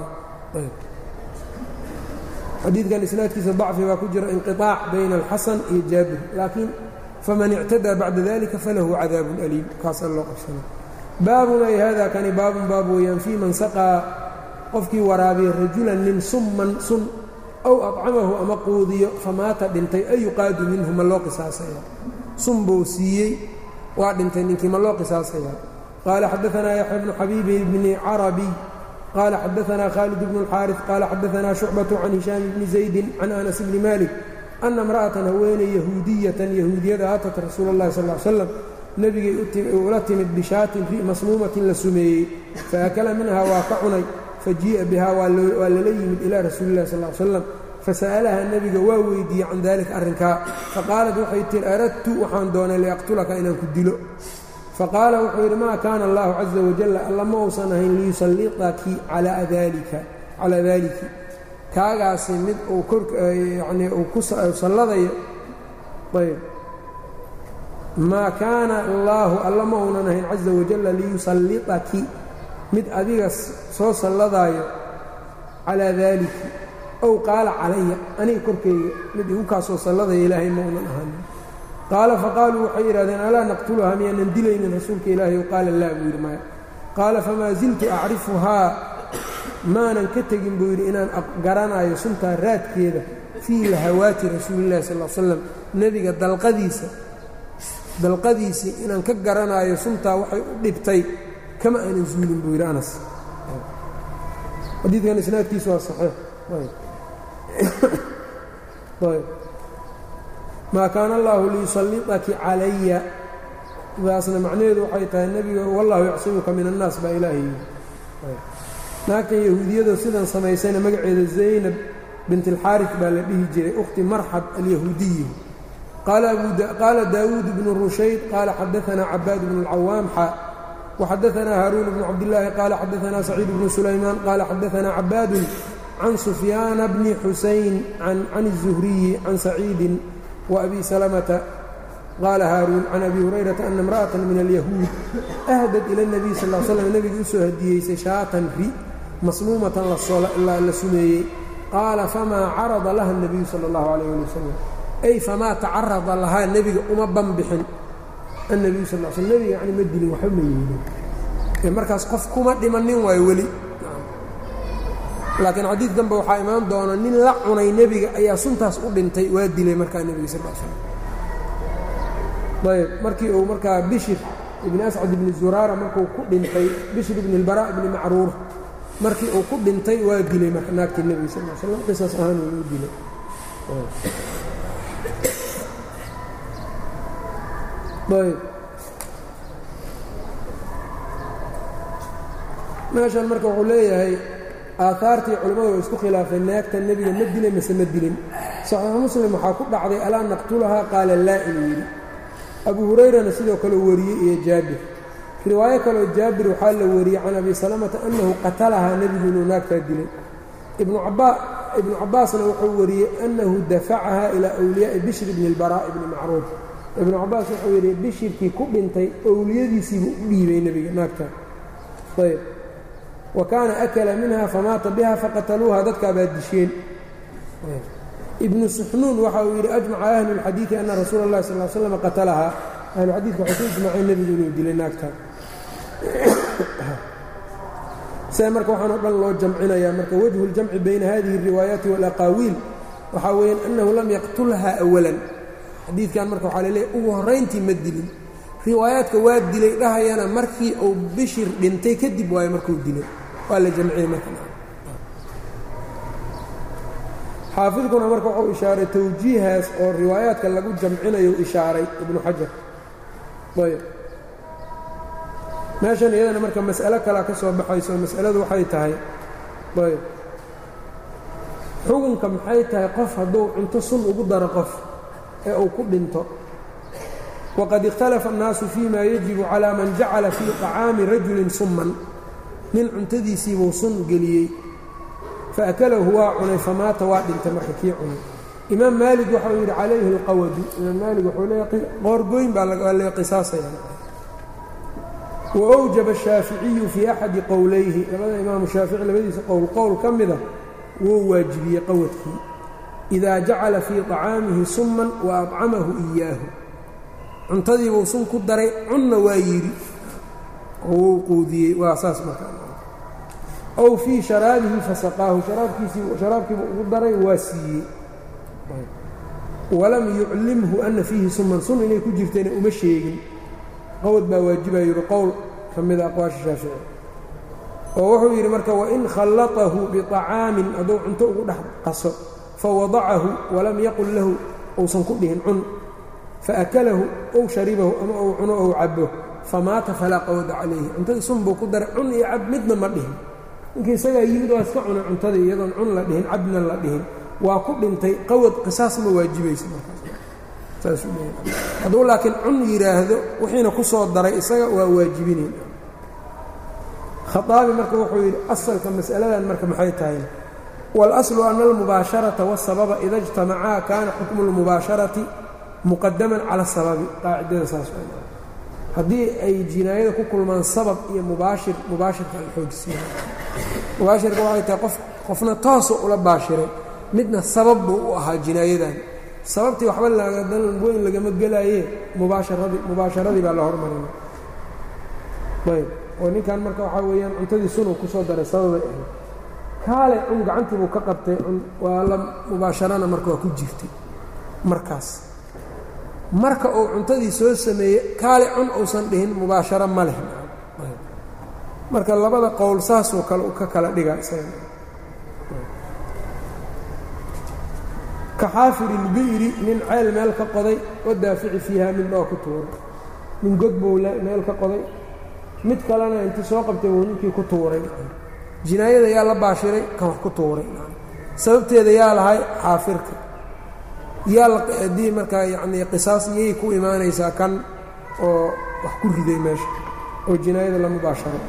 Speaker 1: xadiidkan isnaadkiisa dacfi baa ku jira inqiطaac bayna alxasan iyo jaabir laakiin faman ictadaa bacda dalika falahu cadaabun aliim kaasaa loo qabsana baabun ay hada kani baabun baab weeyaan fii man saqaa qofkii waraabiya rajulan nin summan sun aw acamahu ama quudiyo famaata dhintay ay yuqaadu minhu ma loo qisaasaya sun buu siiyey waa dhintay ninkii ma loo qisaasaya qaala xadaanaa yaxya bnu xabiibi bni carabiy qaala xadaanaa khaalid bnu اlxaariث qaala xadaanaa shucbaة can hishaam bni zaydi can anas bni malik ana imra'atan haweeney yahuudiyatan yahuudiyada atat rasuula اllahi sal ly slam nebigay ula timid bishaatin ri masmuumatin la sumeeyey faakala minha waa ka cunay fajii'a bihaa waa lala yimid ilaa rasuuli illahi sal slam fasa'alaha nebiga waa weydiiyey can dalika arrinkaa faqaalat waxay tihi aradtu waxaan doonay liaqtulaka inaan ku dilo faqaala wuxuu yidhi maa kaana allahu caza wajalla alla ma uusan ahayn liyusalliqaki calaa dalika calaa daaliki kaagaasi mid uu koryanii uu ku salladayo ayb maa kaana allaahu alla ma uunan ahayn caza wajalla liyusalliqaki mid adiga soo salladaayo calaa daaliki ow qaala calaya aniga korkayga mid igu kaasoo salladaya ilaahay ma uunan ahanin qaala faqaaluu waxay yidhahdeen alaa naqtuluhaa miyaanan dilaynin rasuulka ilaahay qaala laa buu yidhi maya qaala famaa ziltu acrifuhaa maanan ka tegin buu yidhi inaan garanayo suntaa raadkeeda fii lahawaati rasuulillahi sal l slam nebiga dalqadiisa dalqadiisii inaan ka garanayo suntaa waxay u dhibtay kama aanan zuulin buu yidhi anas xadiidkan isnaadkiisu waa saxiix maa kaana allaahu liyusalliqaki calaya daasna macnaheedu waxay tahay nebiga wallahu yacsimuka min annaas baa ilaahay yidhi naagtan yahuudiyado sidan samaysayna magaceeda zaynab bint alxaaris baa la dhihi jiray ukhti marxab alyahuudiyi qaala daawuud bnu rushayd qaala xadaanaa cabaad bnu اlcawaam xa waxadaanaa haaruun bnu cabdillaahi qaala xadaanaa saciid bnu sulaymaan qaala xadaanaa cabaadun can sufyaana bni xusayn can الzuhriyi can saciidin وأbي سلمة qاala hاaruun can أbي هurayرaةa أna امرأة min اليahuud أhdad ilى النبي sl اه sلم nebiga usoo hadiyeysay shaatan ri masmuumatan la sumeeyey qaala famaa carada laha النabiyu salى الlaه عalيه alي wsلم ay famaa tacarada lahaa nebiga uma banbixin النabiyu sal sl nebiga yani ma dilin waxba ma yeelin markaas qof kuma dhimanin waayo weli laakiin xadiid danbe waxaa imaan doona nin la cunay nebiga ayaa suntaas u dhintay waa dilay markaa nebiga sal slam ayb markii uu markaa bishir ibni ascad ibni zuraara markuu ku dhintay bishir ibni اlbaraa ibni macruur markii uu ku dhintay waa dilay marka naagtii nebiga sal slam qisaas ahaan uu dilay ayb meeshan marka wuxuu leeyahay aahaartii culimmadu way isku khilaafeen naagta nebiga ma dilay mase ma dilin saxiixu muslim waxaa ku dhacday alaa naqtulahaa qaala laa inuu yidhi abu hurayrana sidoo kale wariyey iyo jaabir riwaayo kaleo jaabir waxaa la wariyey can abi salamata annahu qatalahaa nebigu inuu naagtaa dilay ibnu cabbaasna wuxuu wariyey annahu dafacahaa ilaa wliyaa'i bishir bni اlbaraa ibni macruuf ibnu cabbaas wuxuu yidhi bishirkii ku dhintay owliyadiisiibuu u dhiibay nebiga naagtaa ayb wa kaana akala minha famaata biha faqataluuha dadkaabaa disheen ibnu suxnuun waxa uu yidhi ajmaca ahlu اlxadiidi ana rasuula اllahi sal l slam qatalahaa ahluxadiidka waxay ku ijmaceen nebigu inuu dilay naagta see marka waxaan o dhan loo jamcinayaa marka wajhu اljamci bayna hadihi الriwaayaati wاlaqaawiil waxaa weeyaan annahu lam yaqtulha awalan xadiidkan marka waxaa laleeyahy ugu horrayntii ma dilin riwaayaadka waa dilay dhahayana markii uu bishir dhintay kadib waayo markuu dilay waa la jamciyey marka xaafidkuna marka wuxuu ishaaray tawjiihaas oo riwaayaadka lagu jamcinayo ishaaray ibnu xajar ayb meeshan iyadana marka mas'alo kalea ka soo baxayso mas'aladu waxay tahay ayb xukunka maxay tahay qof hadduu cunto sun ugu daro qof ee uu ku dhinto waqad ikhtalafa annaasu fii ma yajibu calaa man jacala fii طacaami rajulin summan nin cuntadiisiibuu sun geliyey faakalahu waa cunay famaata waa dhintay marka kii cunay imaam maalig waxau yidhi calayhi اlqawadu imaam maalig wuxuu leeya qoorgoyn baa lee qisaasaya waawjaba الshaaficiyu fii axadi qowlayhi labada imaamu shaafici labadiisa qowl qowl ka mida wuu waajibiyey qawadkii idaa jacala fii طacaamihi summan wa acamahu إiyaahu cuntadiibuu sun ku daray cunna waa yidhi wuu quudiyey waa saas markaa ow fii sharaabihi fasaqaahu sharaabkiibu ugu daray waa siiyey walam yuclimhu ana fiihi suman sun inay ku jirtayna uma sheegin qowd baa waajibaa yidhi qowl ka mida aqwaasha shaafici oo wuxuu yidhi marka wain khallatahu biطacaamin hadduu cunto ugu dhex qaso fawadacahu walam yaqul lahu uusan ku dhihin cun faakalahu ow sharibahu ama ou cuno ou cabo famaata falaa qawda calayhi cuntadii sun buu ku daray cun iyo cab midna ma dhihin ninkii isagaa yimid waa iska cunay cuntadii iyadoon cun la dhihin cabna la dhihin waa ku dhintay qawad qisaas ma waajibaysa markaashadduu laakiin cun yidhaahdo wixiina ku soo daray isaga waa waajibinayn khaaabi marka wuxuu yidhi asalka mas'aladan marka maxay tahay wاlأslu ana almubaasharata wالsababa ida اjtamacaa kaana xukmu اlmubaasharati muqadaman cala sababi qaacidada saas haddii ay jinaayada ku kulmaan sabab iyo mubaashir mubaashirka la xoojisnaa mubaashirka waxay tahay qof qofna toosa ula baashiray midna sabab buu u ahaa jinaayadan sababtii waxba lagadan weyn lagama gelaaye mubaasharadii mubaasharadii baa la hormarina ayb oo ninkan marka waxaa weeyaan cuntadii sunuu ku soo daray sababay ahayd kaale cun gacantii buu ka qabtay cun waa la mubaasharana marka waa ku jirtay markaas marka uu cuntadii soo sameeyey kaale cun uusan dhihin mubaasharo ma leh marka labada qowl saasoo kale ka kala dhigaa isaga ka xaafirilbi'ri nin ceel meel ka qoday wadaafici fiiha mid dhoo ku tuuray nin god buu meel ka qoday mid kalena intii soo qabtay wuu ninkii ku tuuray jinaayada yaa la baashiray kan wax ku tuuray sababteeda yaa lahay xaafirka yaa haddii markaa yacnii qisaas iyay ku imaanaysaa kan oo wax ku riday meesha oo jinaayada la mubaasharo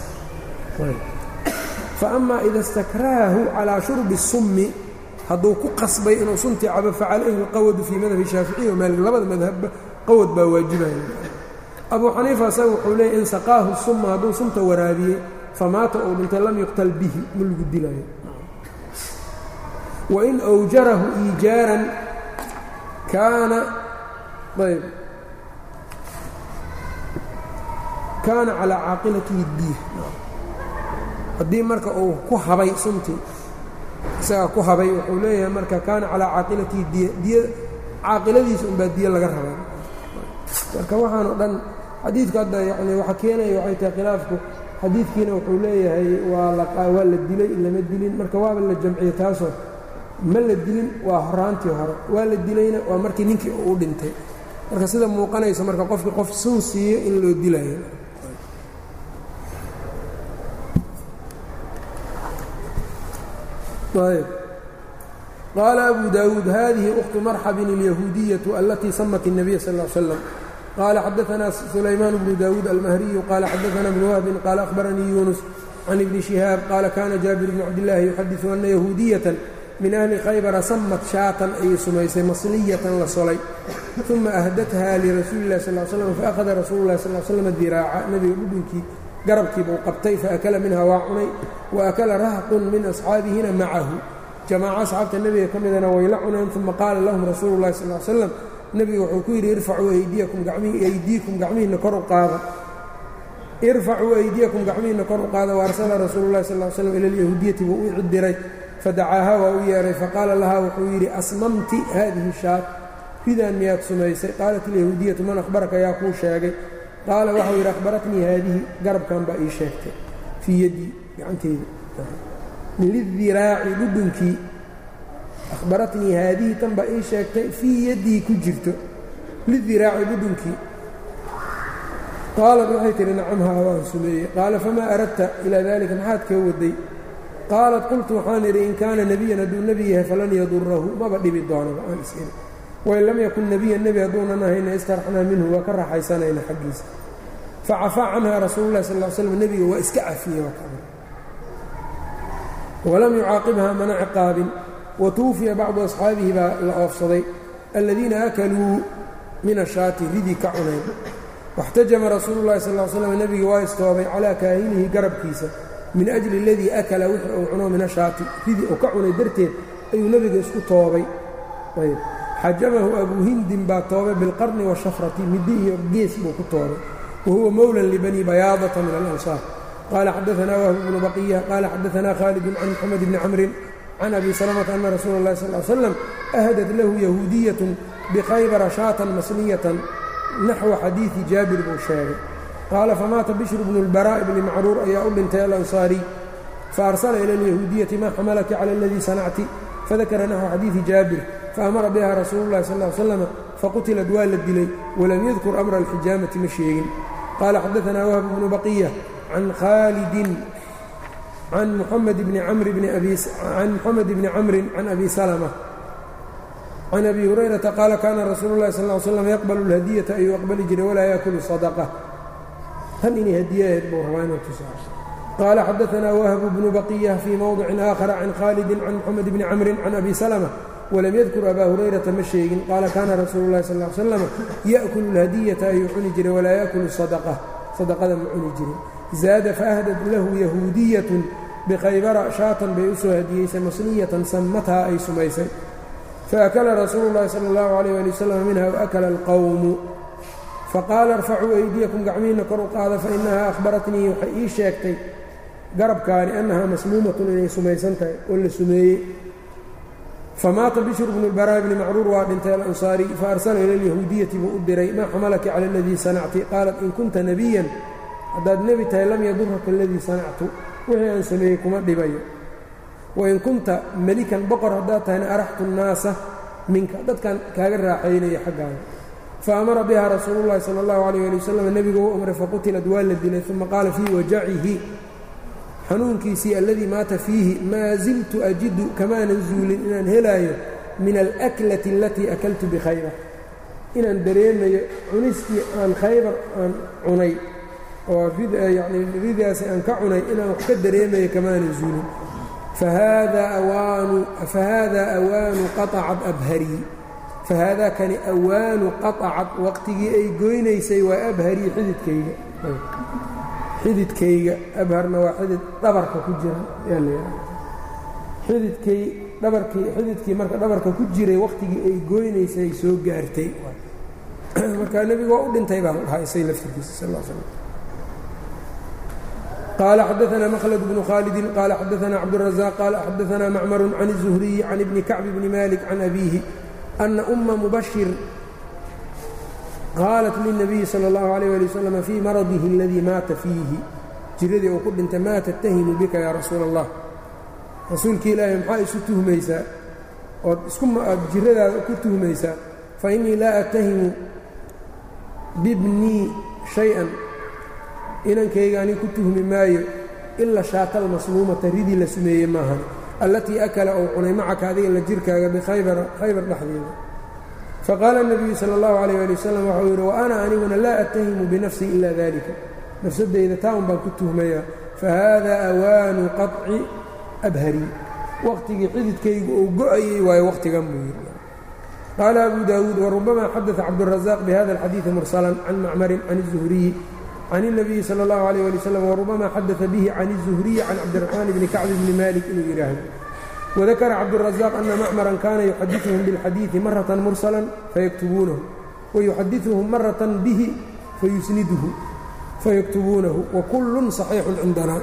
Speaker 1: fa amaa ida istakrahahu calaa shurbi الsummi hadduu ku qasbay inuu suntii cabo facalayhi اlqawadu fii madhabi shaaficiy wa maalik labada madhabba qawad baa waajibaya abuu xaniifa asaga wuxuu leeyay in saqaahu suma hadduu sunta waraabiyey famaata uu dhintay lam yuqtal bihi ma lagu dilaayo wain awjarahu iijaaran kaana ayb kaana calaa caaqilatihi diih haddii marka uu ku habay suntii isagaa ku habay wuxuu leeyahay marka kaana calaa caaqilatihi diya diya caaqiladiisa unbaa diya laga rabaa marka waxaan o dhan xadiidku hadda yani waxa keenaya waxay tahay khilaafku xadiidkiina wuxuu leeyahay waa waa la dilay lama dilin marka waaba la jamciyey taasoo ma la dilin waa horaantii hore waa la dilayna waa markii ninkii uu dhintay marka sida muuqanaysa marka qofkii qof sun siiyo in loo dilayo ayb qaala abu daawuud hadihi أkhtu marxabin اlyahuudiyaةu alatii samat الnabiy sal ا l slam qala xadaثna sulaymaan bnu daawuud almahriyu qala xadaثna bn wahbin qala akhbaranii yunus can ibni shihaab qaala kana jaabir bn cabdillaahi yuxadiثu ana yahuudiyatan min ahli khaybara samat shaatan ayay sumaysay masliyatan la solay uma ahdatha lirasuuli اlah sal slam faأkhada rasuulu lah sal slm diraaca nebiga dhudhunkii garabkiibuu qabtay faakala minha waa cunay waakala rahqun min asxaabihina macahu jamaaco asxaabta nebiga ka midana way la cuneen uma qaala lahum rasuulu اllahi sal slam nebigu wuxuu ku yidhi irfacuu aydiikum gacmihiinna kor u qaada irfacuu aydiyakum gacmihiinna kor u qaada waarsala rasuulu llahi sal slam ila alyahuudiyati buu u cidiray fadacaaha waa u yeehay faqaala lahaa wuxuu yidhi asmamti haadihi shaat ridaan miyaad sumaysay qaalat ilyahuudiyatu man akhbaraka yaa kuu sheegay qaala waxau yidhi akhbaratnii haadihi garabkan baa ii sheegtay fii yaddii gacanteyda lidiraaci dhudhunkii akhbaratnii haadihi tan baa ii sheegtay fii yaddii ku jirto lidiraaci dhudhunkii qaalat waxay tihi nacamhaa waan sumeeyey qaala famaa aradta ilaa daalika maxaad kaa waday qaalat qultu waxaan idhi in kaana nebiyan hadduu nebi yahay falan yadurahu maba dhibi doonaba aan is-iri wain lam yakun nebiyan nebi hadduunan ahayna istaraxnaa minhu waa ka raaxaysanayna xaggiisa facafaa canha rasuulu llahi sal l slam nebiga waa iska cafiyey walam yucaaqibhaa mana ciqaabin wa tuwufiya bacdu asxaabihi baa la oofsaday aladiina akaluu min ashaati ridii ka cuneen waxtajama rasuulu llahi sal l slam nebiga waa istoobay calaa kaahinihi garabkiisa min ajli aladii akala wixii uu cuno min ashaati ridii uu ka cunay darteed ayuu nebiga isku toobay ayb xajamahu abuu hindin baa toobay bilqarni washafrati middi iyo gees buu ku toobay wa huwa mowlan libani bayaadata min alansaar qaala xadaanaa wahb bnu baqiya qaala xadaanaa khaalidun can moxamed bni camrin can abi salamata ana rasuula اllahi sal l slam ahadat lahu yahuudiyatun bikhaybara shaatan masliyatan naxwa xadiidi jaabir buu sheegay qaala famaata bishru bnu اlbaraa'i bni macruur ayaa u dhintay alansaariy faarsala ila alyahuudiyati maa xamalaki cala aladii sanacti fadakara naxwa xadiidi jaabir faamara biha rasuulu llahi sal l slam faqutilad waa la dilay walam yadkur amra alxijaamati ma sheegin qaala xadaanaa wahb bnu baqiya can khaalidin can muxamed bni camrin can abi salma can abi hurayrata qaala kaana rasuulu llahi sal slam yaqbalu اlhadiyata ayuu aqbali jiray walaa yaakulu sadaqa tan inay hadiye ahayd buu rabaa inuu tusaa qaala xadaanaa wahbu bnu baqiya fii mowdicin aakhara can khaalidin can moxamed bni camrin can abi salma walam yadkur abaa hurayrata ma sheegin qaala kaana rasuulu llahi sal slam ya'kulu اlhadiyata ayuu cuni jiray walaa yaakulu sadaqa sadaqada ma cuni jirin zaada faahdad lahu yahuudiyatun bikhaybara shaatan bay u soo hadiyeysay masliyatan sammathaa ay sumaysay faakala rasuulu llahi sala allahu alayh ali wasalam minha waakala alqowmu faqaala arfacuu aydiyakum gacmihiinna kor u qaada fainahaa akhbaratnii waxay ii sheegtay garabkaani annahaa masmuumatun inay sumaysan tahay oo la sumeeyey famaata bishru bnu lbaraa'i bni macruur waa dhintay alansaari faarsala ila alyahuudiyati buu u diray maa xamalaki cala aladii sanacti qaalat in kunta nebiyan haddaad nebi tahay lam yaduraka aladii sanactu wixii aan sameeyey kuma dhibayo wain kunta melikan boqor haddaad tahayna araxtu nnaasa minka dadkan kaaga raaxaynaya xaggaaga fa amara biha rasuulu llahi sala allahu alayh ali wasalam nebigu u amray faqutilad waa la dilay uma qaala fii wajacihi xanuunkiisii alladii maata fiihi maa ziltu ajidu kamaanan zuulin inaan helaayo min alaklati alatii akaltu bikhaybar inaan dareemayo cunistii aan khaybar aan cunay oo yani ridaasi aan ka cunay inaan wax ka dareemayo kamaanan zuulin fahaada awaanu qaطacad abharii fahaada kani awaanu qaطacad waqtigii ay goynaysay waa abharii xididkayga xididkayga abharna waa xidid dhabarka ku jira xididkay dhabarkii xididkii marka dhabarka ku jiray waqtigii ay goynaysay soo gaartay marka nebigu waa u dhintay baa la dhahaa isay laftirkiisa sal l slam qال xdثna mkلد بن khالد qال xdثna cبدالرزاq qال xdثna mcmر عن الزهري عن بن كعب بن مالك عن أbيه أنa أma مبشر qاaلت للنبي slى الlه عليه لي وسلم fي marضه الذي maata فيihi jiradii uu ku dhintay ma تتhimu bika ya rasuul الlah rasuulki ilaahi maxaa isu tuhmaysaa ood aad jiradaada ku tuhmaysaa faإنii laa أتhimu bibnii شhayئا inankayga ani ku tuhmi maayo ila shaata almasmuumata ridii la sumeeyey maahan allatii akala ou cunay macaka adiga la jirkaaga bikhaybara khaybar dhexdeeda faqaala الnabiyu salى اllahu عalيyه ali wasalam waxau yidhi wa ana aniguna laa attahimu binafsii ila dalika nafsadayda taa un baan ku tuhmayaa fahaada awaanu qaطci abharii waqtigii xididkaygu uu go-ayey waayo waqtigan buu yidhi qaala abu daawuud warubama xadaثa cabdالraزaaq bihada اlxadiiثi mursalan can macmarin can الzuhriyi can الnabiyi salى اllahu عalيه ali wslam warubama xadaثa bihi can الzuhriyi can cabdiraxmaan bni kacbi bni malik inuu yidhaahdo wadakara cabdالraزaaq ana macmaran kana yuxadiثuhum biاlxadiiثi maratan mursala fayaktubuunahu wayuxadiثuhum maratan bihi fayusniduhu fayaktubuunahu wakullun صaxiixun cindana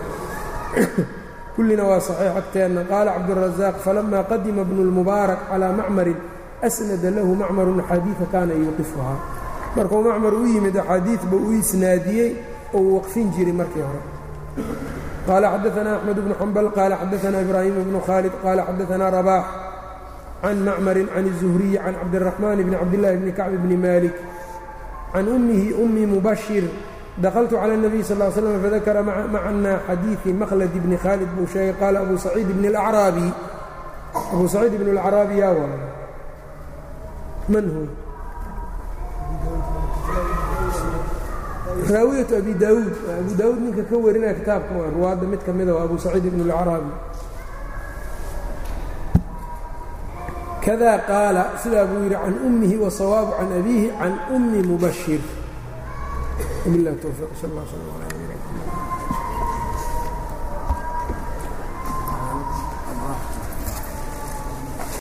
Speaker 1: kullina waa صaxiix agteenna qaala cabdالraزaaq falama qadima bnu اlmubaarak calىa macmarin asnada lahu macmarun axaadiida kaana yuuqifuhaa markuu macmar u yimid axaadiidba u isnaadiyey oo uu waqfin jiray markii hore qaala xadaanaa axmed bnu xambal qaala xadaanaa ibraahim bnu khaalid qaala xadaanaa rabaax can macmarin can الzuhriyi can cabdiraxmaan bni cabdillaahi bni kacb bni malik can ummihi ummi mubashir dakltu calى الnabiy sal ا slm fadakara macna xadiiثi makhlad bni khaalid buu sheegay qaala abu saciid bn اlacraabi abu saciid bn اlacraabi yaa wa man hu raawiyatu abi daawuud abu daawuud ninka ka warinaya kitaabka waa ruwaadda mid ka mida waa abu saciid bn اlacraabi kada qaala sidaa buu yidhi can ummihi wasawaabu can abiihi can ummi mubashir وبالله التوفيق صلى الله عليه وسلم